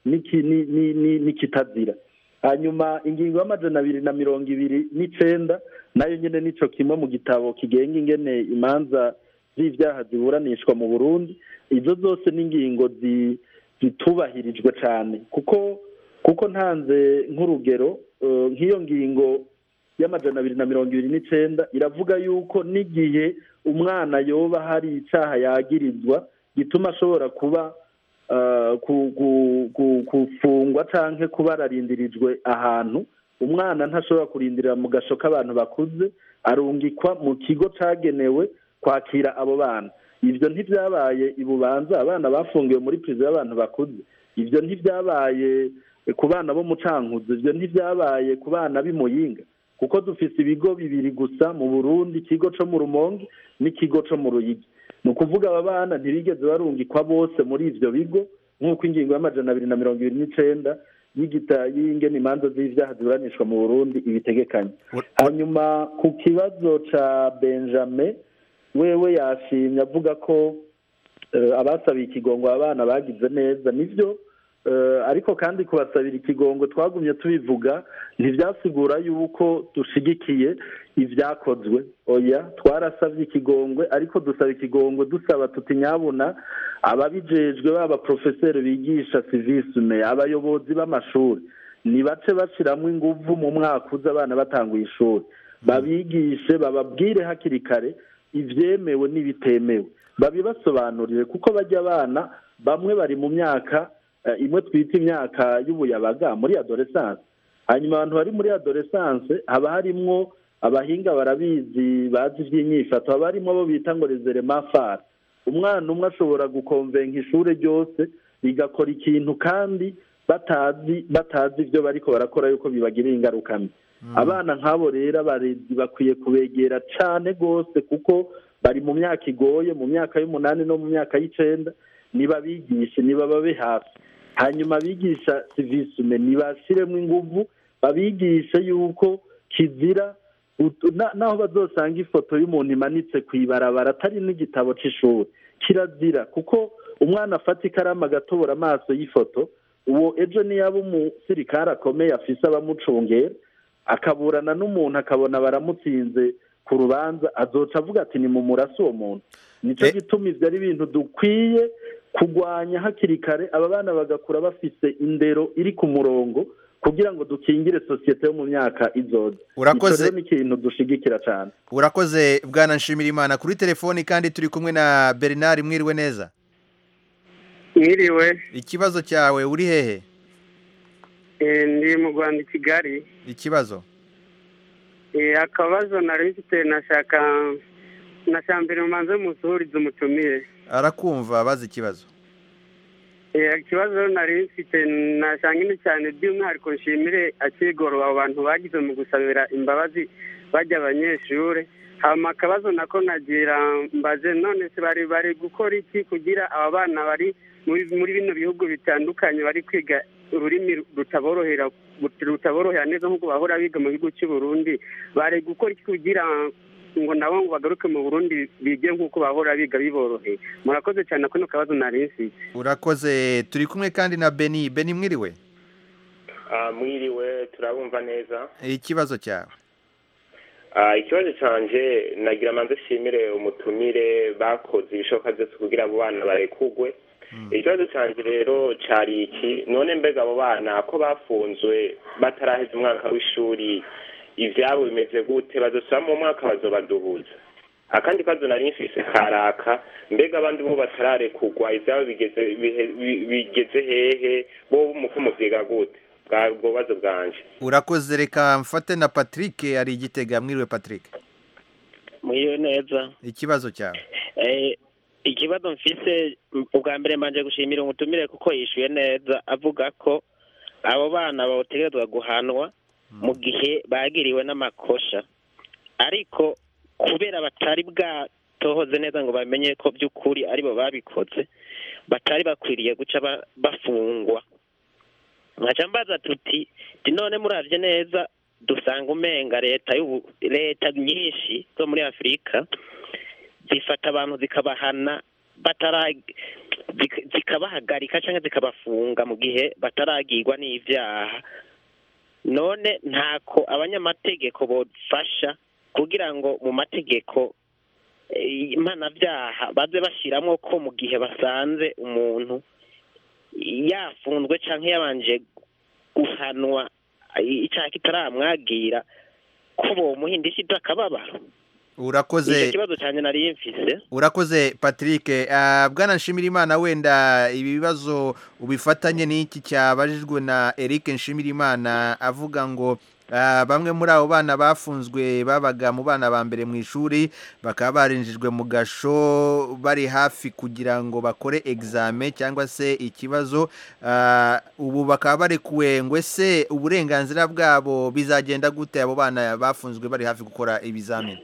Speaker 7: n'iki- ni- ni- ni- n'ikitazira hanyuma ingingo y'amajana abiri na mirongo ibiri n'icenda nayo nyene nico kimwe mu gitabo kigenga ingene imanza z'ivyaha ziburanishwa mu burundi izo zose ni ingingo zi- zitubahirijwe cane kuko kuko ntanze nk'urugero eh, nk'iyo ngingo y'amajana abiri na mirongo ibiri n'icenda iravuga yuko n'igihe umwana yoba hari icaha yagirizwa gituma ashobora kuba eh, ku- ku- ku- gufungwa canke kuba ararindirijwe ahantu umwana ntashobora kurindirira mu gasho k'abantu bakuze arungikwa mu kigo cagenewe kwakira abo bana ivyo ntivyabaye i bubanza abana bafungiwe muri prizo y'abantu bakuze ivyo ntivyabaye ku bana bo mu cankuzo ivyo ntivyabaye ku bana b'i muyinga kuko dufise ibigo bibiri gusa mu burundi ikigo co mu rumonge n'ikigo co mu ruyigi ni ukuvuga aba bana ntibigeze barungikwa bose muri ivyo bigo nk'uko ingingo y'amajana abiri na mirongo ibiri n'icenda y'igita y'ingene imanza z'ivyaha ziburanishwa mu burundi ibitegekanye hanyuma ku kibazo ca benjamin wewe yashimye avuga ko eh, abasabiye ikigongo abana bagize neza nivyo eh, ariko kandi kubasabira ikigongo twagumye tubivuga ntivyasigura yuko dushigikiye ivyakozwe oya twarasavye ikigongwe ariko dusaba ikigongwe dusaba tuti nyabuna ababijejwe baba profeseri bigisha civisme abayobozi b'amashuri nibace bashiramwo inguvu mu mwaka uza abana batanguye ishuri babigishe bababwire hakiri kare ivyemewe n'ibitemewe babibasobanurire kuko bajya abana bamwe bari mu myaka eh, imwe twita imyaka y'ubuyabaga muri adolescence hanyuma abantu bari muri adolescence haba harimwo abahinga barabizi bazi ivy'inyifato haba harimwo abo bita ngo reserema fara umwana umwe ashobora gukonvenka ishure ryose rigakora ikintu kandi batazi batazi ivyo bariko barakora yuko bibagirira ingaruka mbi abana nk'abo rero abarezi bakwiye kubegera cane rwose kuko bari mu myaka igoye mu myaka y'umunani no mu myaka y'icenda nibabigishe nibababe hafi hanyuma abigisha civisme nibashiremwo inguvu babigishe yuko kizira ut- na- naho bazosanga ifoto y'umuntu imanitse kw'ibarabara atari n'igitabo c'ishuri kirazira kuko umwana afata ikaramu agatobora amaso y'ifoto uwo ejo niyaba umusirikare akomeye afise abamucungera akaburana n'umuntu akabona baramutsinze ku rubanza azoca avuga ati ni mu murasi uwo muntu nico
Speaker 1: Eh.
Speaker 7: gituma ivyo ari ibintu dukwiye kurwanya hakiri kare aba bana bagakura bafise indero iri ku murongo kugira ngo dukingire sosiyete yo mu myaka izoza
Speaker 1: Urakoze.
Speaker 7: Ico rero ni ikintu dushigikira cane
Speaker 1: urakoze bwana nshimira imana kuri telefoni kandi turi kumwe na bernard mwiriwe neza
Speaker 9: mwiriwe
Speaker 1: ikibazo cyawe uri hehe
Speaker 9: eh, ndi mu rwanda i kigali
Speaker 1: ikibazo
Speaker 9: Eh, akabazo nari mfite nashaka nashaka mbere mumanze musuhurize umutumire
Speaker 1: arakumva bazi ikibazo
Speaker 9: Eh, ikibazo nari mfite nashaka nyine cyane by'umwihariko nshimire akigoro abo bantu bagize mu gusabira imbabazi bajya abanyeshuri hama akabazo nako nagira mbaze none se bari bari gukora iki kugira aba bana bari muri muri bino bihugu bitandukanye bari kwiga ururimi rutaborohera rutaborohera neza nk'uko bahora biga mu gihugu cy'u Burundi bari gukora iki kugira ngo nabo ngo bagaruke mu Burundi bige nk'uko bahora biga biboroheye murakoze cyane kano kabazo nari mfite
Speaker 1: urakoze turi kumwe kandi na beni beni mwiriwe
Speaker 10: Ah, mwiriwe turabumva neza
Speaker 1: ikibazo cyawe
Speaker 10: Ah, ikibazo canje nagira manze shimire umutumire bakoze ibishoboka byose kugira abo bana barekugwe ikibazo canje rero cari iki none mbega abo bana ko bafunzwe bataraheza umwaka w'ishuri ivyabo bimeze gute bazosubira mu mwaka bazobaduhuza akandi kazo nari mfise karaka mbega abandi bo batararekugwa ivyabo bigeze bihe- bi- bigeze hehe bo muko muvyiga gute bwa ubwo bubazo bwanje
Speaker 1: urakoze reka mfate na patrick ari igitega mwiriwe patrick
Speaker 11: mwiriwe neza
Speaker 1: ikibazo cyawe
Speaker 11: Eh, ikibazo mfise m- ubwa mbere mbanje gushimira umutumire kuko yishuye neza avuga ko abo bana botegerezwa guhanwa mu gihe bagiriwe n'amakosha ariko kubera batari bwatohoze neza ngo bamenye ko by'ukuri aribo babikoze batari bakwiriye guca ba- bafungwa nkaca mbaza tuti ti none muravye neza dusanga umenga leta y'ubu leta nyinshi zo muri afurika zifata abantu zikabahana batara zika- zikabahagarika cyangwa zikabafunga mu gihe bataragirwa n'ibyaha none ntako abanyamategeko bofasha kugira ngo mu mategeko eh, mpanabyaha baze bashyiramo ko mu gihe basanze umuntu yafunzwe cyangwa yabanje guhanwa eh, icyaha kitaramwagira ko bomuha indishyi z'akababaro
Speaker 1: urakoze
Speaker 11: nicyo kibazo cyane nari mfise
Speaker 1: urakoze patrick Ah, bwana nshimirimana wenda ibi bibazo ubifatanye n'iki cyabajijwe na eric nshimirimana avuga ngo ah, bamwe muri abo bana bafunzwe babaga mu bana ba mbere mu ishuri bakaba barinjijwe mu gasho bari hafi kugira ngo bakore egizame cyangwa se ikibazo Ah, ubu bakaba barekuwe ngo ese uburenganzira bwabo bizagenda gute abo bana bafunzwe bari hafi gukora ibizamini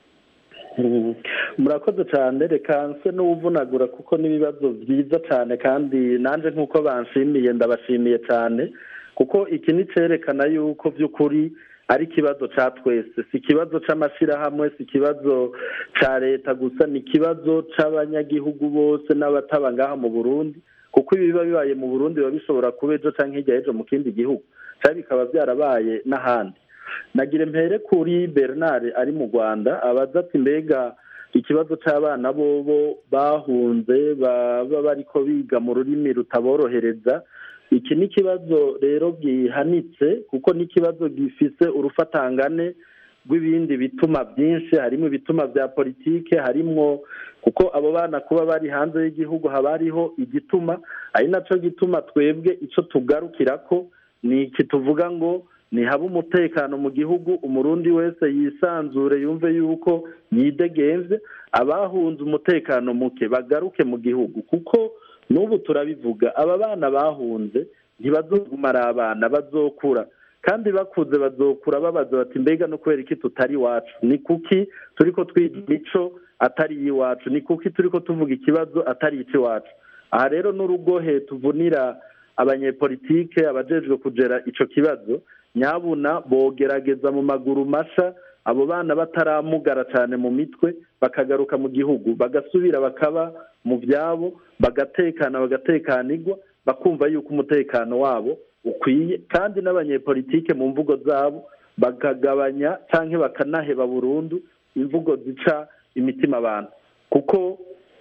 Speaker 7: Mhm. murakoze cyane reka nse n'uwuvunagura kuko n'ibibazo byiza cyane kandi nanjye nk'uko banshimiye ndabashimiye cyane kuko iki ni cyerekana yuko by'ukuri ari ikibazo cya twese si ikibazo cy'amashyirahamwe si ikibazo cya leta gusa ni ikibazo cy'abanyagihugu bose n'abataba ngaha mu burundi kuko ibiba bibaye mu burundi biba bishobora kuba ejo cyangwa hirya y'ejo mu kindi gihugu cyangwa bikaba byarabaye n'ahandi nagira mpere kuri bernard ari mu rwanda abaza ati mbega ikibazo cy'abana bobo bahunze baba bariko biga mu rurimi rutaborohereza iki ni ikibazo rero gihanitse kuko ni ikibazo gifise urufatangane rw'ibindi bituma byinshi harimo ibituma bya politike harimwo kuko abo bana kuba bari hanze y'igihugu haba hariho igituma ari nacyo gituma twebwe icyo tugarukira ko ni iki tuvuga ngo nihaba umutekano mu gihugu umurundi wese yisanzure yumve yuko yidegenze abahunze umutekano muke bagaruke mu gihugu kuko n'ubu turabivuga aba bana bahunze ntibazoguma ari abana bazokura kandi bakuze bazokura babaza bati mbega no kubera iki tutari iwacu ni kuki turi ko twiga imico atari iy'iwacu ni kuki turi ko tuvuga ikibazo atari icy'iwacu aha rero n'urugohe tuvunira abanyepolitike abajejwe kugera icyo kibazo nyabuna bogerageza mu maguru masha abo bana bataramugara cyane mu mitwe bakagaruka mu gihugu bagasubira bakaba mu byabo bagatekana bagatekanirwa bakumva yuko umutekano wabo ukwiye kandi n'abanyepolitike mu mvugo zabo bakagabanya cyangwa bakanaheba burundu imvugo zica imitima abantu kuko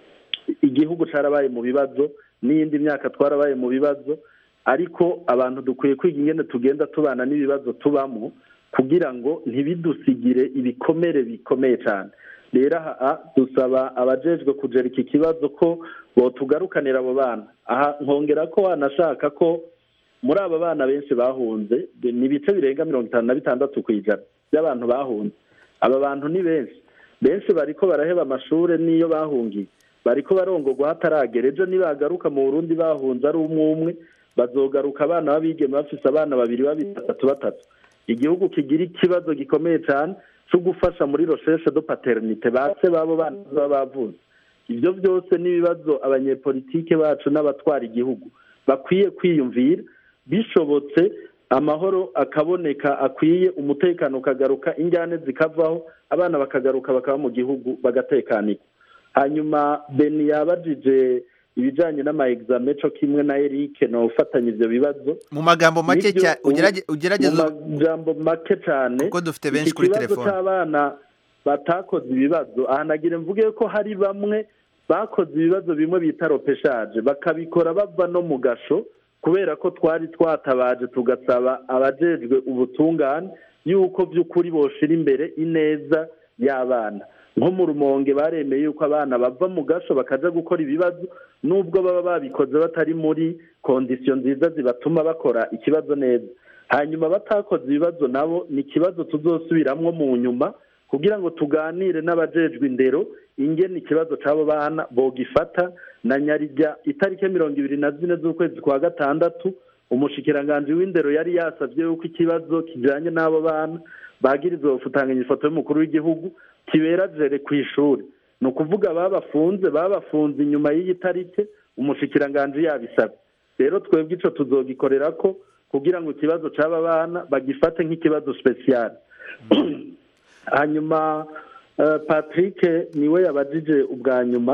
Speaker 7: igihugu cyarabaye mu bibazo n'iyindi myaka twarabaye mu bibazo ariko abantu dukwiye kwiga ingene tugenda tubana n'ibibazo tubamo kugira ngo ntibidusigire ibikomere bikomeye cyane rero aha dusaba abajejwe kugera iki kibazo ko botugarukanira abo bana aha nkongera ko wanashaka ko muri aba bana benshi bahunze ni ibice birenga mirongo itanu na bitandatu ku ijana by'abantu bahunze aba bantu ni benshi benshi bariko baraheba amashuri n'iyo bahungiye bariko barongogwa hataragera ejo nibagaruka mu burundi bahunze ari umwe umwe bazogaruka abana b'abigeme bafise abana babiri babiri batatu batatu igihugu kigira ikibazo gikomeye cyane cyo gufasha muri recherche de paternité base babo bana baba bavuze ibyo byose n'ibibazo abanyepolitike bacu n'abatwara igihugu bakwiye kwiyumvira bishobotse amahoro akaboneka akwiye umutekano ukagaruka injyane zikavaho abana bakagaruka bakaba mu gihugu bagatekanirwa hanyuma beni yabajije ibijyanye n'ama exame cyo kimwe na Eric no ufatanya ibyo bibazo
Speaker 1: mu magambo make
Speaker 7: Nibyo,
Speaker 1: cyane
Speaker 7: ubu-
Speaker 1: ugerageza
Speaker 7: mu majambo make cyane
Speaker 1: kuko dufite benshi kuri
Speaker 7: iki kibazo
Speaker 1: telefone
Speaker 7: cy'abana batakoze ibibazo aha nagira mvuge ko hari bamwe bakoze ibibazo bimwe bita ropeshaje bakabikora bava no mu gasho kubera ko twari twatabaje tugasaba abajejwe ubutungane yuko by'ukuri boshira imbere ineza y'abana nko mu rumonge baremeye yuko abana bava mu gasho bakaja gukora ibibazo nubwo baba babikoze batari muri kondisiyo nziza zibatuma bakora ikibazo neza hanyuma batakoze ibibazo nabo ni ikibazo tuzosubiramwo mu nyuma kugira ngo tuganire n'abajejwe indero ingene ikibazo c'abo bana bogifata na nyarijya itariki mirongo ibiri na zine z'ukwezi kwa gatandatu umushikiranganji w'indero yari yasavye yuko ikibazo kijanye n'abo bana bagirizwa gufutanganya ifoto y'umukuru w'igihugu kibera jere ku ishuri ni ukuvuga babafunze babafunze inyuma y'iyi tariki umushikiranganji yabisabye rero twebwe ico tuzogikorera ko kugira ngo ikibazo c'aba bana bagifate nk'ikibazo spesiyali hanyuma eh, patrick niwe yabajije ubwa nyuma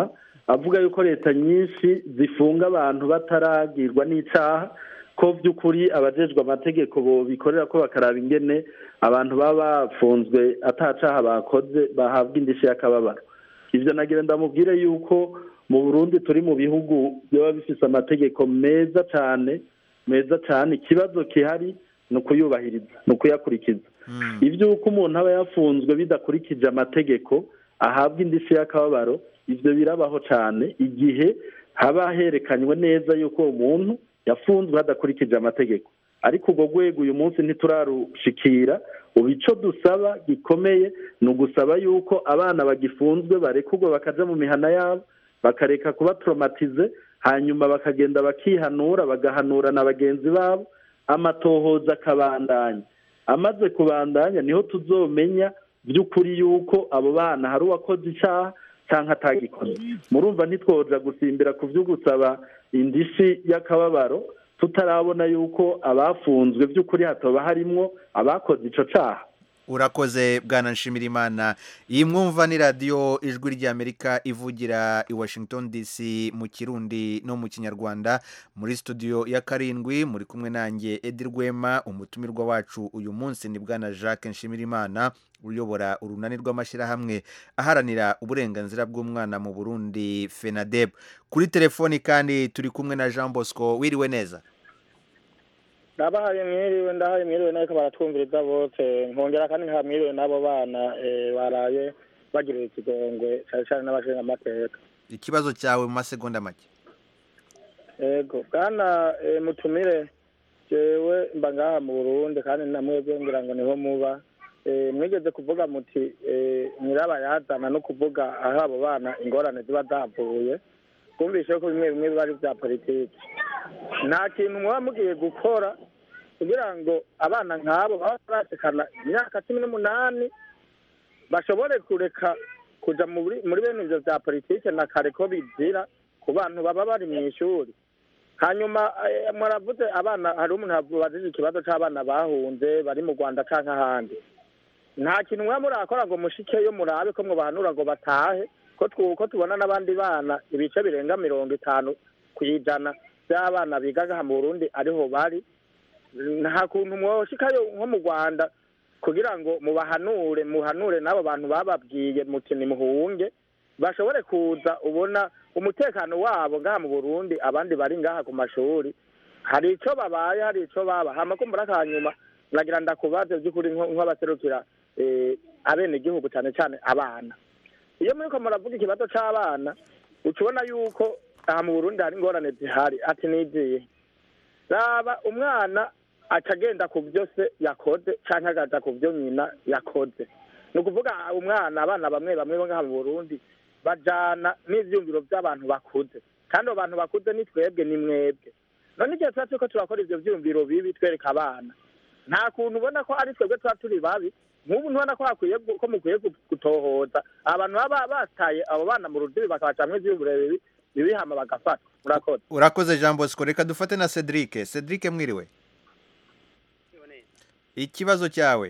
Speaker 7: avuga yuko leta nyinshi zifunga abantu bataragirwa n'icaha ko by'ukuri abajejwe amategeko bikorera ko bakaraba ingene abantu baba bafunzwe atacaha bakoze bahabwa indishyi y'akababaro ibyo nagira ndamubwire yuko mu burundi turi mu bihugu biba bifite amategeko meza cyane meza cyane ikibazo gihari ni ukuyubahiriza ni ukuyakurikiza iby'uko umuntu aba yafunzwe bidakurikije amategeko ahabwa indishyi y'akababaro ibyo birabaho cyane igihe haba herekanywe neza yuko uwo muntu yafunzwe hadakurikije amategeko ariko ubwo rwego uyu munsi ntiturarushikira ubu icyo dusaba gikomeye ni ugusaba yuko abana bagifunzwe barekurwa bakaja mu mihana yabo bakareka kuba toromatize hanyuma bakagenda bakihanura bagahanura na bagenzi babo amatohoza akabandanya amaze kubandanya niho tuzomenya by'ukuri yuko abo bana hari uwakoze icyaha cyangwa atagikoze murumva ntitwoja gusimbira ku byo gusaba indishyi y'akababaro tutarabona yuko abafunzwe by'ukuri hataba harimwo abakoze icyo cyaha
Speaker 1: urakoze bwana nshimirimana iyi mwumva ni radiyo ijwi ry'amerika ivugira i washington dc mu kirundi no mu kinyarwanda muri studio ya karindwi muri kumwe nanjye edi rwema umutumirwa wacu uyu munsi ni bwana jacques nshimirimana uyobora urunani rw'amashyirahamwe aharanira uburenganzira bw'umwana mu burundi fenadeb kuri telefoni kandi turi kumwe na jean bosco wiriwe neza
Speaker 6: ndabahaye mwiriwe ndahaye mwiriwe nariko baratwumviriza bose nkongera kandi nka mwiriwe n'abo bana baraye bagirira ikigongwe cyane cyane n'abashinga amateka
Speaker 1: ikibazo cyawe mu masegonda make
Speaker 6: yego bwana mutumire jewe mba ngaha mu burundi kandi namwebwe ngira ngo niho muba mwigeze kuvuga muti nyirabayazana no kuvuga aho abo bana ingorane ziba zavuye twumvishe ko bimwe bimwe biba ari bya politiki nta kintu muba mugiye gukora kugira ngo abana nk'abo baba barasekana imyaka cumi n'umunani bashobore kureka kuja muri bene ivyo vya politike na kare ko bizira ku bantu baba bari mu ishuri hanyuma muravuze abana hari umuntu abajije ikibazo c'abana bahunze bari mu rwanda canke ahandi nta kintu muba murakora ngo mushikeyo murabe ko mubahanura ngo batahe ko tubona n'abandi bana ibice birenga mirongo itanu ku ijana by'abana bigaga mu burundi ariho bari nta kuntu mwoshikayo nko mu rwanda kugira ngo mubahanure muhanure n'abo bantu bababwiye muti nimuhunge bashobore kuza ubona umutekano wabo ngaha mu burundi abandi bari ngaha ku mashuri hari icyo babaye hari icyo baba hamakumbura akanyuma nagira ndakubaze by'ukuri nk'abaserukira abenegihugu cyane cyane abana iyo muriko muravuga ikibazo c'abana uca ubona yuko aha mu burundi hari ingorane zihari ati niziye raba umwana aca agenda ku byo se yakoze canke agaja ku byo nyina yakoze ni ukuvuga umwana abana bamwe bamwe bo ngaha mu burundi bajana n'ivyumviro vy'abantu bakuze kandi abo bantu bakuze ni twebwe ni mwebwe none igihe tuba turiko turakora ivyo vyumviro bibi twereka abana nta kuntu ubona ko ari twebwe tuba turi babi nk'ubu ntubona ko hakwiye ko mukwiye gutohoza abantu baba bataye abo bana mu rudibi bakabacamwo ivyumviro bibi bibihama bagafata murakoze
Speaker 1: urakoze jean bosco reka dufate na cedric cedric mwiriwe ikibazo cyawe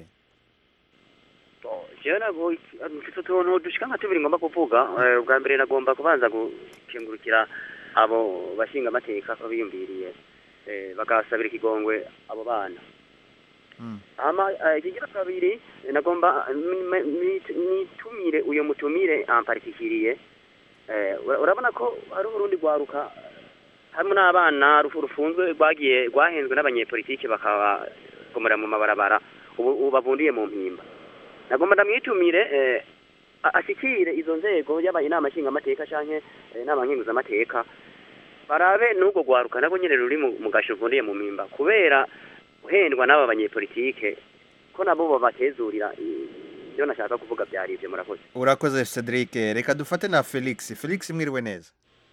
Speaker 12: jewe ntabwo mfite utuntu dushika nka tubiri ngomba kuvuga ubwa mbere nagomba kubanza gukengurukira abo bashinga amateka ko biyumviriye bagasabira ikigongwe abo bana hama ikigira kabiri nagomba nitumire uyo mutumire ampartikiriye urabona ko hari urundi rwaruka harimo n'abana rufunzwe rwagiye rwahenzwe n'abanyepolitike bakabagomera mu mabarabara ubu bavundiye mu mpimba nagomba ndamwitumire ashyikire izo nzego yaba inama nshingamateka cyangwa inama nkenguzamateka barabe n'ubwo rwaruka nabwo nyine ruri mu gasho ruvundiye mu mpimba kubera guhendwa n'aba banyepolitike ko nabo babatezurira ibyo nashaka kuvuga byari ibyo murakoze
Speaker 1: urakoze cedric reka dufate na felix felix mwiriwe neza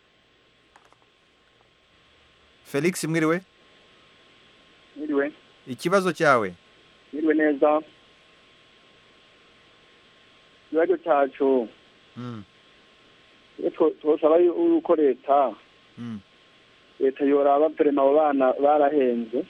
Speaker 1: felix mwiriwe
Speaker 13: mwiriwe
Speaker 1: ikibazo cyawe
Speaker 13: mwiriwe neza ikibazo cyacu twosaba yuko leta leta yoraba perema abo bana barahenze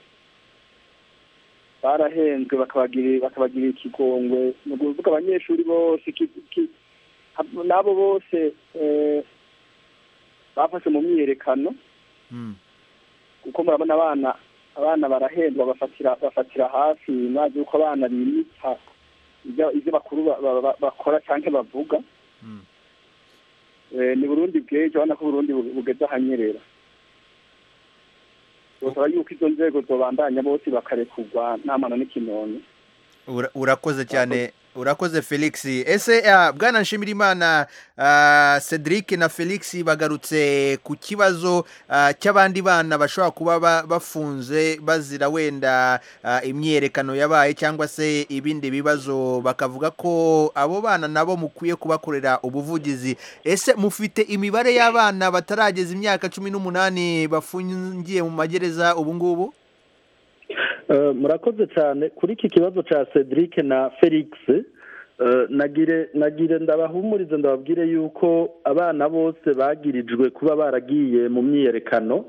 Speaker 13: barahenzwe bakabagirira ikigongwe ni ukuvuga abanyeshuri bose n'abo bose bafashe mu myiyerekano kuko murabona abana abana barahendwa bafatira bafatira hafi mwazi yuko abana bimita ibyo ibyo bakuru ba- ba- ba- bakora cyangwa bavuga Eh, ni burundi bw'ejo urabona ko burundi bu- bugeze ahanyerera bosaba yuko izo nzego zobandanya bose bakarekurwa nta mwana n'ikinono
Speaker 1: Ura- urakoze cyane urakoze felix ese ah, bwana nshimirimana ah, cedric na felix bagarutse ku kibazo ah, cy'abandi bana bashobora kuba ba- bafunze bazira wenda ah, imyiyerekano yabaye cyangwa se ibindi bibazo bakavuga ko abo bana nabo mukwiye kubakorera ubuvugizi ese mufite imibare y'abana batarageza imyaka cumi n'umunani bafungiye mu magereza ubu ngubu
Speaker 7: Eh, murakoze cyane kuri iki kibazo cya cedric na felix eh, nagire nagire ndabahumurize ndababwire yuko abana bose bagirijwe kuba baragiye mu myiyerekano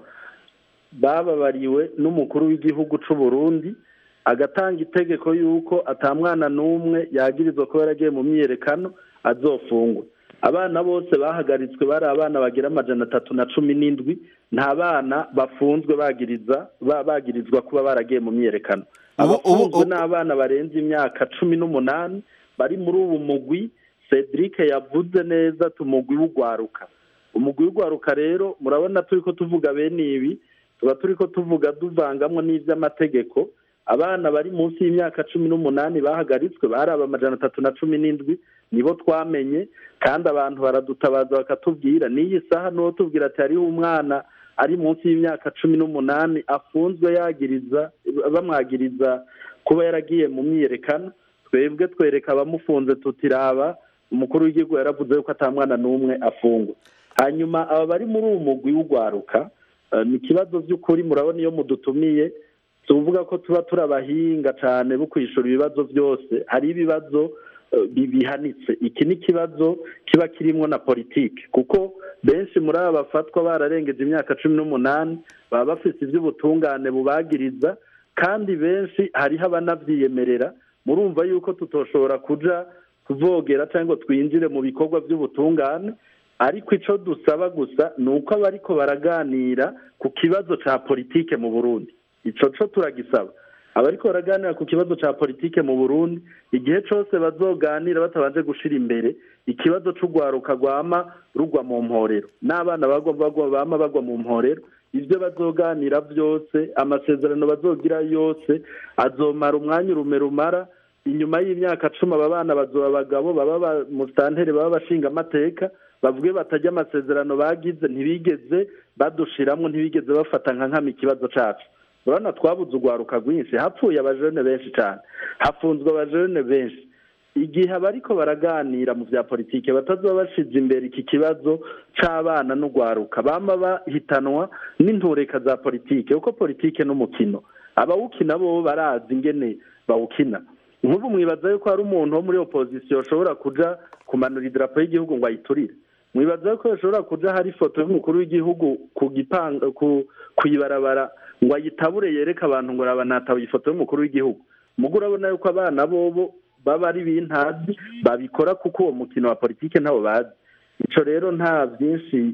Speaker 7: bababariwe n'umukuru w'igihugu cy'u Burundi agatanga itegeko yuko atamwana n'umwe yagirizwa kuba yaragiye mu myiyerekano azofungwa abana bose bahagaritswe bari abana bagira amajana atatu na cumi n'indwi nta bana bafunzwe bagiriza ba- bagirizwa kuba baragiye mu myiyerekano abafunzwe ni abana barenze imyaka cumi n'umunani bari muri ubu mugwi cedric yavuze neza tumugwi w'ugwaruka umugwi w'ugwaruka rero murabona turi ko tuvuga bene ibi tuba turi ko tuvuga tuvangamwo n'iby'amategeko abana bari munsi y'imyaka cumi n'umunani bahagaritswe bari aba amajana atatu na cumi n'indwi nibo twamenye kandi abantu baradutabaza bakatubwira n'iyi saha n'uwo tubwira ati hariho umwana ari munsi y'imyaka cumi n'umunani afunzwe yagiriza bamwagiriza kuba yaragiye mu myiyerekano twebwe twereka abamufunze tutiraba umukuru w'igihugu yaravuze yuko ata mwana n'umwe afungwa hanyuma aba bari muri uwo mugwi w'ugwaruka eh, ni ikibazo by'ukuri murabona iyo mudutumiye tuvuga ko tuba turi abahinga cyane bo kwishura ibibazo byose hari ibibazo eh, bi- bihanitse iki ni ikibazo kiba kirimo na politiki kuko benshi muri aba bafatwa bararengeje imyaka cumi n'umunani baba bafite iby'ubutungane bubagiriza kandi benshi hariho abanabyiyemerera murumva yuko tutoshobora kuja kuvogera cyangwa ngo twinjire mu bikorwa by'ubutungane ariko icyo dusaba gusa ni uko abariko baraganira ku kibazo cya politike mu burundi icyo cyo turagisaba abariko baraganira ku kibazo cya politike mu burundi igihe cyose bazoganira batabanje gushira imbere ikibazo c'urwaruka rwama rugwa mu mporero n'abana bagwa bagwa bama bagwa mu mporero ibyo bazoganira byose amasezerano bazogira yose azomara umwanya urume rumara inyuma y'imyaka cumi aba bana bazoba abagabo baba ba- mu santere baba bashinga amateka bavuge batajya amasezerano bagize ntibigeze badushiramwo ntibigeze bafata nka nkama ikibazo cacu urabona twabuze urwaruka rwinshi hapfuye abajene benshi cyane hafunzwe abajene benshi igihe abariko baraganira mu bya politike batazoba bashize imbere iki kibazo c'abana n'urwaruka bama bahitanwa n'intureka za politike kuko politike n'umukino abawukina bo barazi ingene bawukina nk'ubu mwibaza yuko hari umuntu wo muri opozisiyo ashobora kuja kumanura idarapo y'igihugu ngo ayiturire mwibaza yuko ashobora kuja hari ifoto y'umukuru w'igihugu ku gipanga ku kuyibarabara ngo ayitabure yereke abantu ngo raba natabuye ifoto y'umukuru w'igihugu mugo urabona yuko abana bobo baba ari bintazi babikora kuko uwo mukino wa politike ntabo bazi ico rero nta byinshi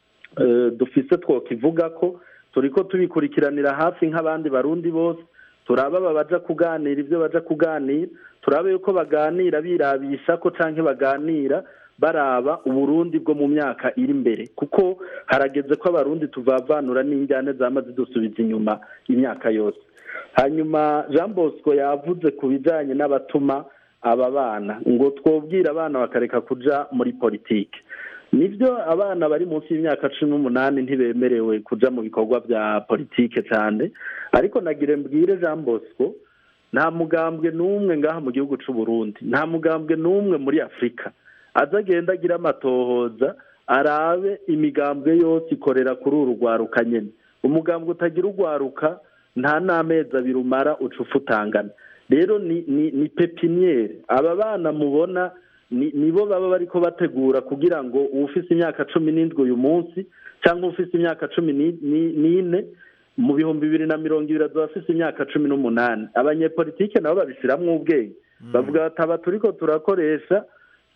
Speaker 7: eh, dufise twokivuga ko turiko tubikurikiranira hafi nk'abandi barundi bose turaba aba baja kuganira ibyo baja kuganira turabe yuko baganira birabisha ko canke baganira baraba uburundi bwo mu myaka iri imbere kuko harageze ko abarundi tuvavanura n'injyane zama zidusubiza inyuma imyaka yose hanyuma jean bosco yavuze ku bijanye n'abatuma aba bana ngo twobwira abana bakareka kuja muri politike nibyo abana bari munsi y'imyaka cumi n'umunani ntibemerewe kuja mu bikorwa bya politike cyane ariko nagire mbwire jean bosco nta mugambwe n'umwe ngaha mu gihugu c'u Burundi nta mugambwe n'umwe muri afurika aza agenda agira amatohoza arabe imigambwe yose ikorera kuri uru rwaruka nyene umugambwe utagira urwaruka nta n'amezi abiri umara uca ufutangana rero ni ni ni pepiniyeri aba bana mubona ni nibo baba bariko bategura kugira ngo uwufise imyaka cumi n'indwi uyu munsi cyangwa ufise imyaka cumi ni- ni- n'ine mu bihumbi bibiri na mirongo ibiri azoba afise imyaka cumi n'umunani abanyepolitike nabo babishiramwo ubwenge bavuga bati aba turiko turakoresha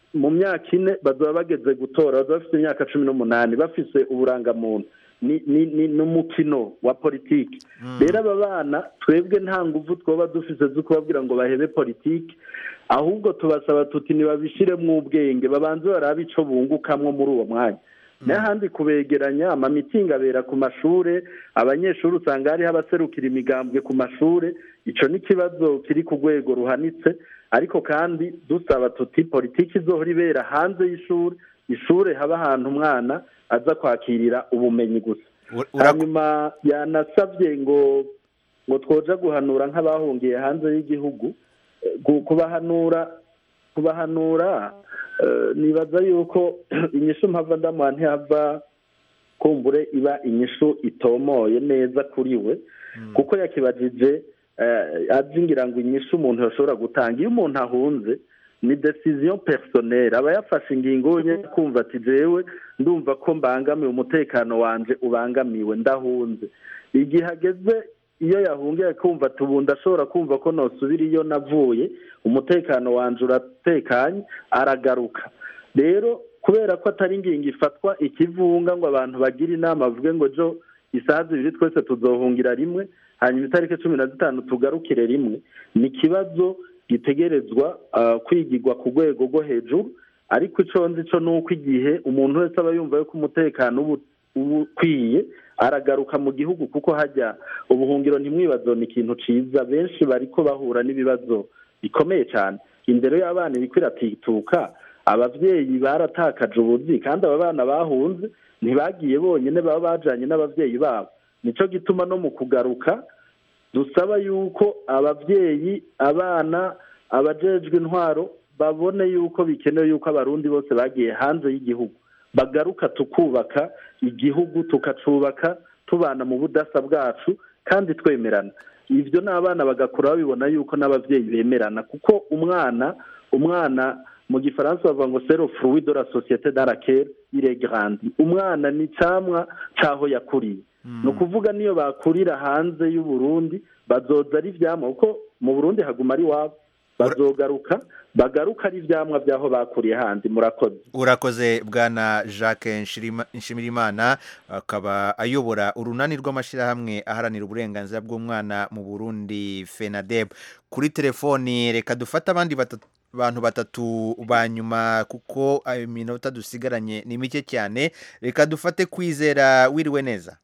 Speaker 7: mu myaka ine bazaba bageze gutora bazaba bafite imyaka cumi n'umunani bafise uburangamuntu ni ni- ni n'umukino wa politiki rero aba bana twebwe nta nguvu twoba dufise zo kubabwira ngo bahebe politiki ahubwo tubasaba tuti ntibabishiremwo ubwenge babanze barabe ico bungukamwo muri uwo mwanya n'ahandi kubegeranya amamitingi abera ku mashure abanyeshuri usanga hariho abaserukira imigambwe ku mashure ico ni ikibazo kiri ku rwego ruhanitse ariko kandi dusaba tuti politiki izohora ibera hanze y'ishuri ishure haba ahantu umwana aza kwakirira ubumenyi gusa hanyuma yanasabye ngo ngo twoja guhanura nk'abahungiye hanze y'igihugu Eh, gu- kubahanura kubahanura eh, nibaza yuko inyishu mpava ndamuha ntihava kumbure iba inyishu itomoye neza kuri we kuko yakibajije eh, azi ngira ngo inyishu umuntu yashobora gutanga iyo umuntu ahunze ni decision personnelle aba yafashe ingingo nyine kumva ati jewe ndumva ko mbangamiwe umutekano wanje ubangamiwe ndahunze igihe ageze iyo yahungiye kumva ati ubu ndashobora kumva ko nosubira iyo navuye umutekano wanje uratekanye aragaruka rero kubera ko atari ingingo ifatwa ikivunga ngo abantu bagire inama bavuge ngo jo isaha zibiri twese tuzohungira rimwe hanyuma itariki cumi na zitanu tugarukire rimwe ni ikibazo gitegerezwa ah, kwigirwa ku rwego rwo hejuru ariko ico nzi co ni uko igihe umuntu wese aba yumva yuko umutekano uba uba ukwiye aragaruka mu gihugu kuko hajya ubuhungiro ntimwibazo ni ikintu ciza benshi bariko bahura n'ibibazo bikomeye cyane indero y'abana iriko iratituka abavyeyi baratakaje ubuzi kandi aba bana bahunze ntibagiye bonyine baba bajanye n'abavyeyi babo nico gituma no mu kugaruka dusaba yuko abavyeyi abana abajejwe intwaro babone yuko bikenewe yuko abarundi bose bagiye hanze y'igihugu bagaruka tukubaka igihugu tukacubaka tubana mu budasa bwacu kandi twemerana ibyo n'abana bagakura babibona yuko n'abavyeyi bemerana kuko umwana umwana mu gifaransa bavuga ngo sero fruit de la société dans laquelle il est grandi umwana ni camwa caho yakuriye ni ukuvuga niyo bakurira hanze y'u Burundi bazoza ari ivyamwa kuko mu Burundi haguma ari wabo bazogaruka bagaruka ari ivyamwa by'aho bakuriye handi murakoze
Speaker 1: urakoze bwana jacques Nshirima- nshimirimana akaba ayobora urunani rw'amashyirahamwe aharanira uburenganzira bw'umwana mu burundi fenadeb kuri telefoni reka dufate abandi batatu bantu batatu ba nyuma kuko ayo minota dusigaranye ni mike cyane reka dufate kwizera wiriwe neza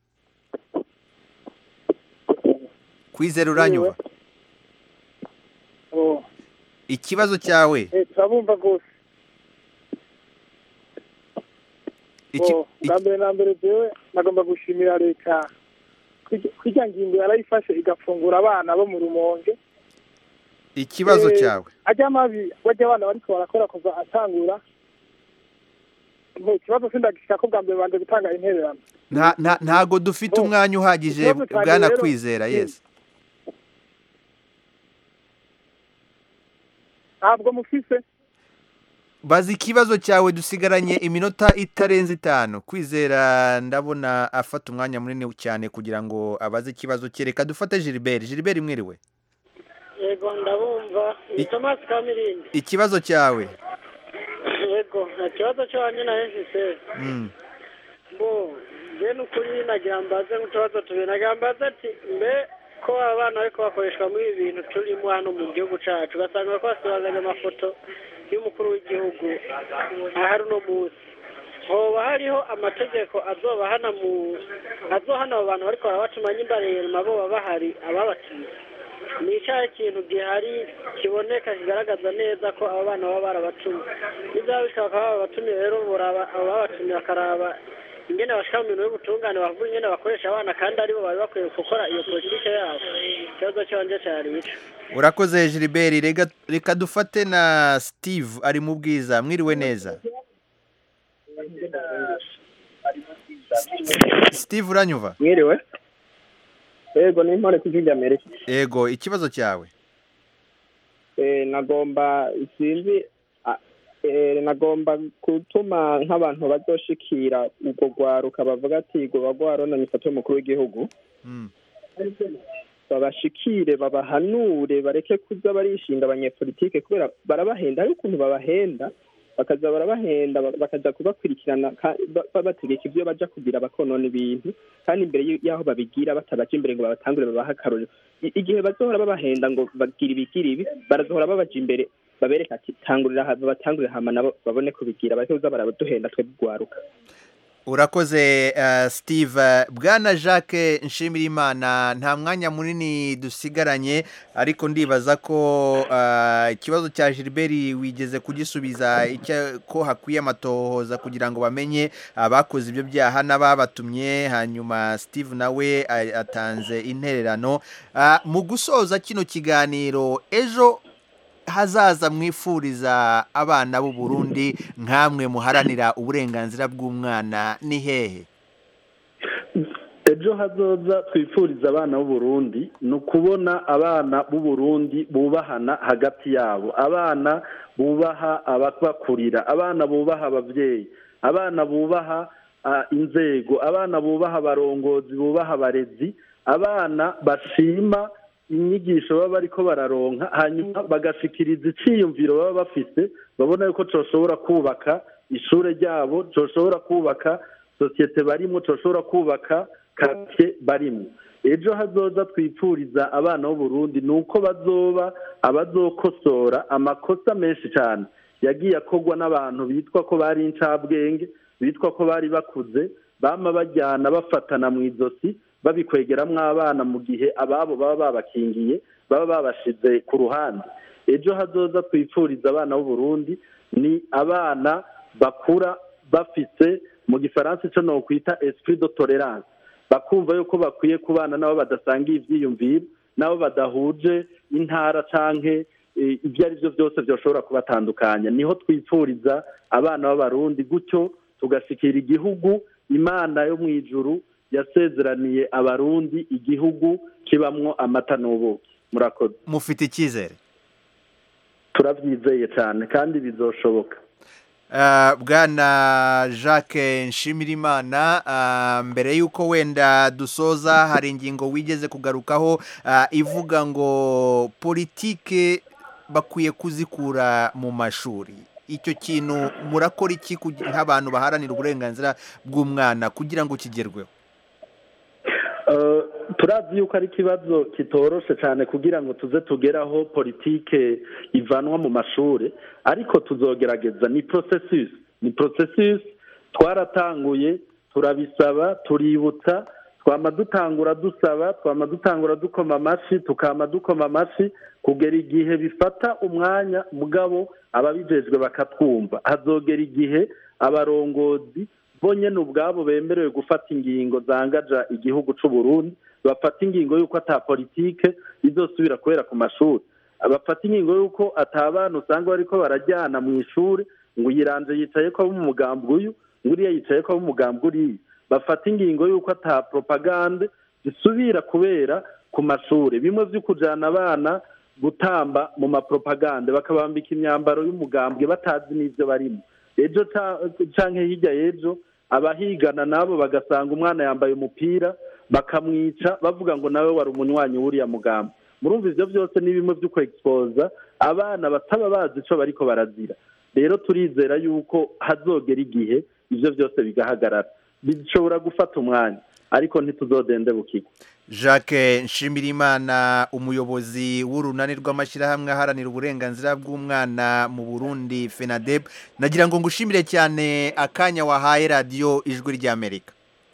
Speaker 1: kwizera uranyumva
Speaker 14: Oh,
Speaker 1: ikibazo cyawe
Speaker 14: eh, turabumva rwose
Speaker 1: Iki-
Speaker 14: Oh, bwa mbere na mbere jewe nagomba gushimira leta kwirya- kwirya ngingo yarayifashe igafungura abana bo mu rumonge
Speaker 1: ikibazo
Speaker 14: Eh,
Speaker 1: cyawe
Speaker 14: ajya mabi bajya abana bariko barakora kuva atangura Nko, ikibazo sindagishika ko bwa mbere banje gutanga intererano
Speaker 1: nta nta ntago dufite umwanya uhagije
Speaker 14: ikibazo cyanjye
Speaker 1: bwana
Speaker 14: rero-
Speaker 1: kwizera yes
Speaker 14: ntabwo mufise
Speaker 1: baza ikibazo cyawe dusigaranye iminota itarenze itanu kwizera ndabona afata umwanya munini cyane kugira ngo abaze ikibazo cye reka dufate gilbert gilbert mwiriwe
Speaker 15: yego ndabumva ni tomasi kamirindi
Speaker 1: ikibazo cyawe
Speaker 15: yego nta kibazo cy'abanye na efuse
Speaker 1: Mm.
Speaker 15: bo njye ni ukuri nagira mbaze nk'utubazo tubiri nagira mbaze ati mbe ko abana bariko bakoreshwa muri ibi bintu turimo hano mu gihugu cacu ugasanga bariko basibanganya amafoto y'umukuru w'igihugu ahari uno munsi hoba hariho amategeko azobahana mu azohana abo bantu bariko barabatuma nyimbarema bo baba bahari ababatuma ni icyaha kintu gihari kiboneka kigaragaza neza ko aba bana baba barabatumye nibyaba bishobora kuba babatumiye rero buraba abo babatumye bakaraba ingene bashika mu bintu y'ubutungane bavuga ingene bakoresha abana kandi aribo bari bakwiye gukora iyo politike yabo ikibazo cyanje cyari ico
Speaker 1: urakoze gilbert rega- reka dufate na steve ari mu bwiza mwiriwe neza steve uranyumva
Speaker 16: mwiriwe yego ni intore ku gihugu amerika
Speaker 1: yego ikibazo cyawe
Speaker 16: Eh, nagomba sinzi ah, eh, nagomba gutuma nk'abantu bazoshikira urwo rwaruka bavuga ati rwoba rwaronanye ifoto y'umukuru w'igihugu
Speaker 1: Mm.
Speaker 16: babashikire babahanure bareke kuza barishinga abanyepolitike kubera barabahenda hari ukuntu babahenda bakaza barabahenda ba- bakaza kubakurikirana ka- ba- babategeka ibyo baja kugira bakonona ibintu kandi imbere y- y'aho babigira batabaja imbere ngo babatangure babahe akarorero I- igihe bazohora babahenda ngo bagira ibigira ibi barazohora babaja imbere babereka ati tangurira aha babatangurire hama nabo babone kubigira bareke kuza baraduhenda twebwe ugwaruka
Speaker 1: urakoze uh, steve bwana jacques nshimirimana nta mwanya munini dusigaranye ariko ndibaza ko uh, ikibazo cya gilbert wigeze kugisubiza icyo ko hakwiye amatohoza kugira ngo bamenye abakoze ibyo byaha n'ababatumye hanyuma steve nawe a- atanze intererano uh, mu gusoza kino kiganiro ejo hazaza mwifuriza abana b'u Burundi nk'amwe muharanira uburenganzira bw'umwana ni hehe
Speaker 7: ejo hazoza twifuriza abana b'u Burundi ni ukubona abana b'u Burundi bubahana hagati yabo abana bubaha ababakurira abana bubaha ababyeyi abana bubaha ah, inzego abana bubaha abarongozi bubaha abarezi abana bashima inyigisho baba bariko bararonka hanyuma bagashikiriza iciyumviro baba bafise babona yuko coshobora kubaka ishure ryabo coshobora kubaka sosiyete barimo coshobora kubaka kake barimo ejo hazoza twipfuriza abana b'uburundi ni uko bazoba abazokosora amakosa menshi cyane yagiye akorwa n'abantu bitwa ko bari incabwenge bitwa ko bari bakuze bama bajyana bafatana mu izosi babikwegeramwo abana mu gihe ababo baba babakingiye baba babashize ku ruhande ejo hazoza twipfuriza abana b'uburundi ni abana bakura bafise mu gifaransa icyo nokwita esprit de tolerance bakumva yuko bakwiye kubana n'abo badasangiye ivyiyumviro n'abo badahuje intara canke eh, ibyo ari byo byose byoshobora kubatandukanya niho twipfuriza abana b'abarundi gutyo tugashikira igihugu imana yo mu ijuru yasezeraniye abarundi igihugu kibamwo amata n'ubuki murakoze
Speaker 1: mufite icyizere
Speaker 7: turabyizeye cyane kandi bizoshoboka
Speaker 1: Uh, bwana jacques nshimirimana uh, mbere y'uko wenda dusoza hari ingingo wigeze kugarukaho uh, ivuga ngo politike bakwiye kuzikura mu mashuri icyo kintu murakora iki kugi- nk'abantu baharanira uburenganzira bw'umwana kugira ngo kigerweho
Speaker 7: Eh, turazi yuko ari ikibazo kitoroshe cyane kugira ngo tuze tugeraho politike ivanwa mu mashuri ariko tuzogerageza ni processus ni processus twaratanguye turabisaba tuributsa twama dutangura dusaba twama dutangura dukoma amashyi tukama dukoma amashyi kugera igihe bifata umwanya mugabo ababijejwe bakatwumva hazogera igihe abarongozi bo nyene ubwabo bemerewe gufata ingingo zangaja igihugu c'u Burundi bafata ingingo y'uko ata politike izosubira kubera ku mashuri bafata ingingo y'uko ata abana usanga bariko barajyana mu ishuri ngo uyiranje yicaye ko abo mu mugambi uyu ngo uriya yicaye ko abo mu mugambi uriya bafata ingingo y'uko ata propagande zisubira kubera ku mashuri bimwe vyo kujana abana gutamba mu mapropagande bakabambika imyambaro y'umugambwe batazi n'ivyo barimo ejo ca- canke hirya y'ejo abahigana nabo bagasanga umwana yambaye umupira bakamwica bavuga ngo nawe wari umunywanyi w'uriya mugambi murumva ivyo byose ni bimwe vyo kwexposa abana bataba bazi ico bariko barazira rero turizera yuko hazogera igihe ivyo byose bigahagarara bishobora gufata umwanya ariko ntituzodende bukigwa
Speaker 1: jacques nshimirimana umuyobozi w'urunani rw'amashyirahamwe aharanira uburenganzira bw'umwana mu burundi fenadeb nagira ngo ngushimire cyane akanya wahaye radiyo ijwi ry'amerika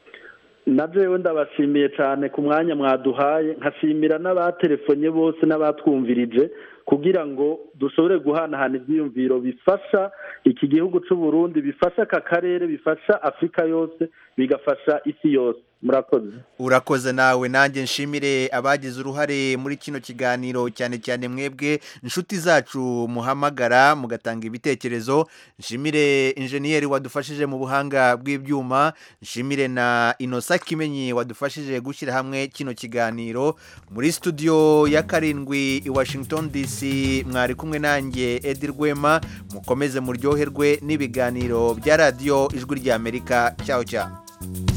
Speaker 7: na jewe ndabashimiye cyane ku mwanya mwaduhaye nkashimira n'abatelefonye bose n'abatwumvirije kugira ngo dushobore guhanahana ibyiyumviro bifasha iki gihugu cy'u Burundi bifasha aka karere bifasha afurika yose bigafasha isi yose murakoze
Speaker 1: urakoze nawe nanjye nshimire abagize uruhare muri kino kiganiro cyane cyane mwebwe inshuti zacu muhamagara mugatanga ibitekerezo nshimire injeniyeri wadufashije mu buhanga bw'ibyuma nshimire na inosa kimenyi wadufashije gushyira hamwe kino kiganiro muri studio ya karindwi i washington dc mwari kumwe nanjye edi rwema mukomeze muryoherwe n'ibiganiro bya radiyo ijwi ry'amerika cyaho cyaho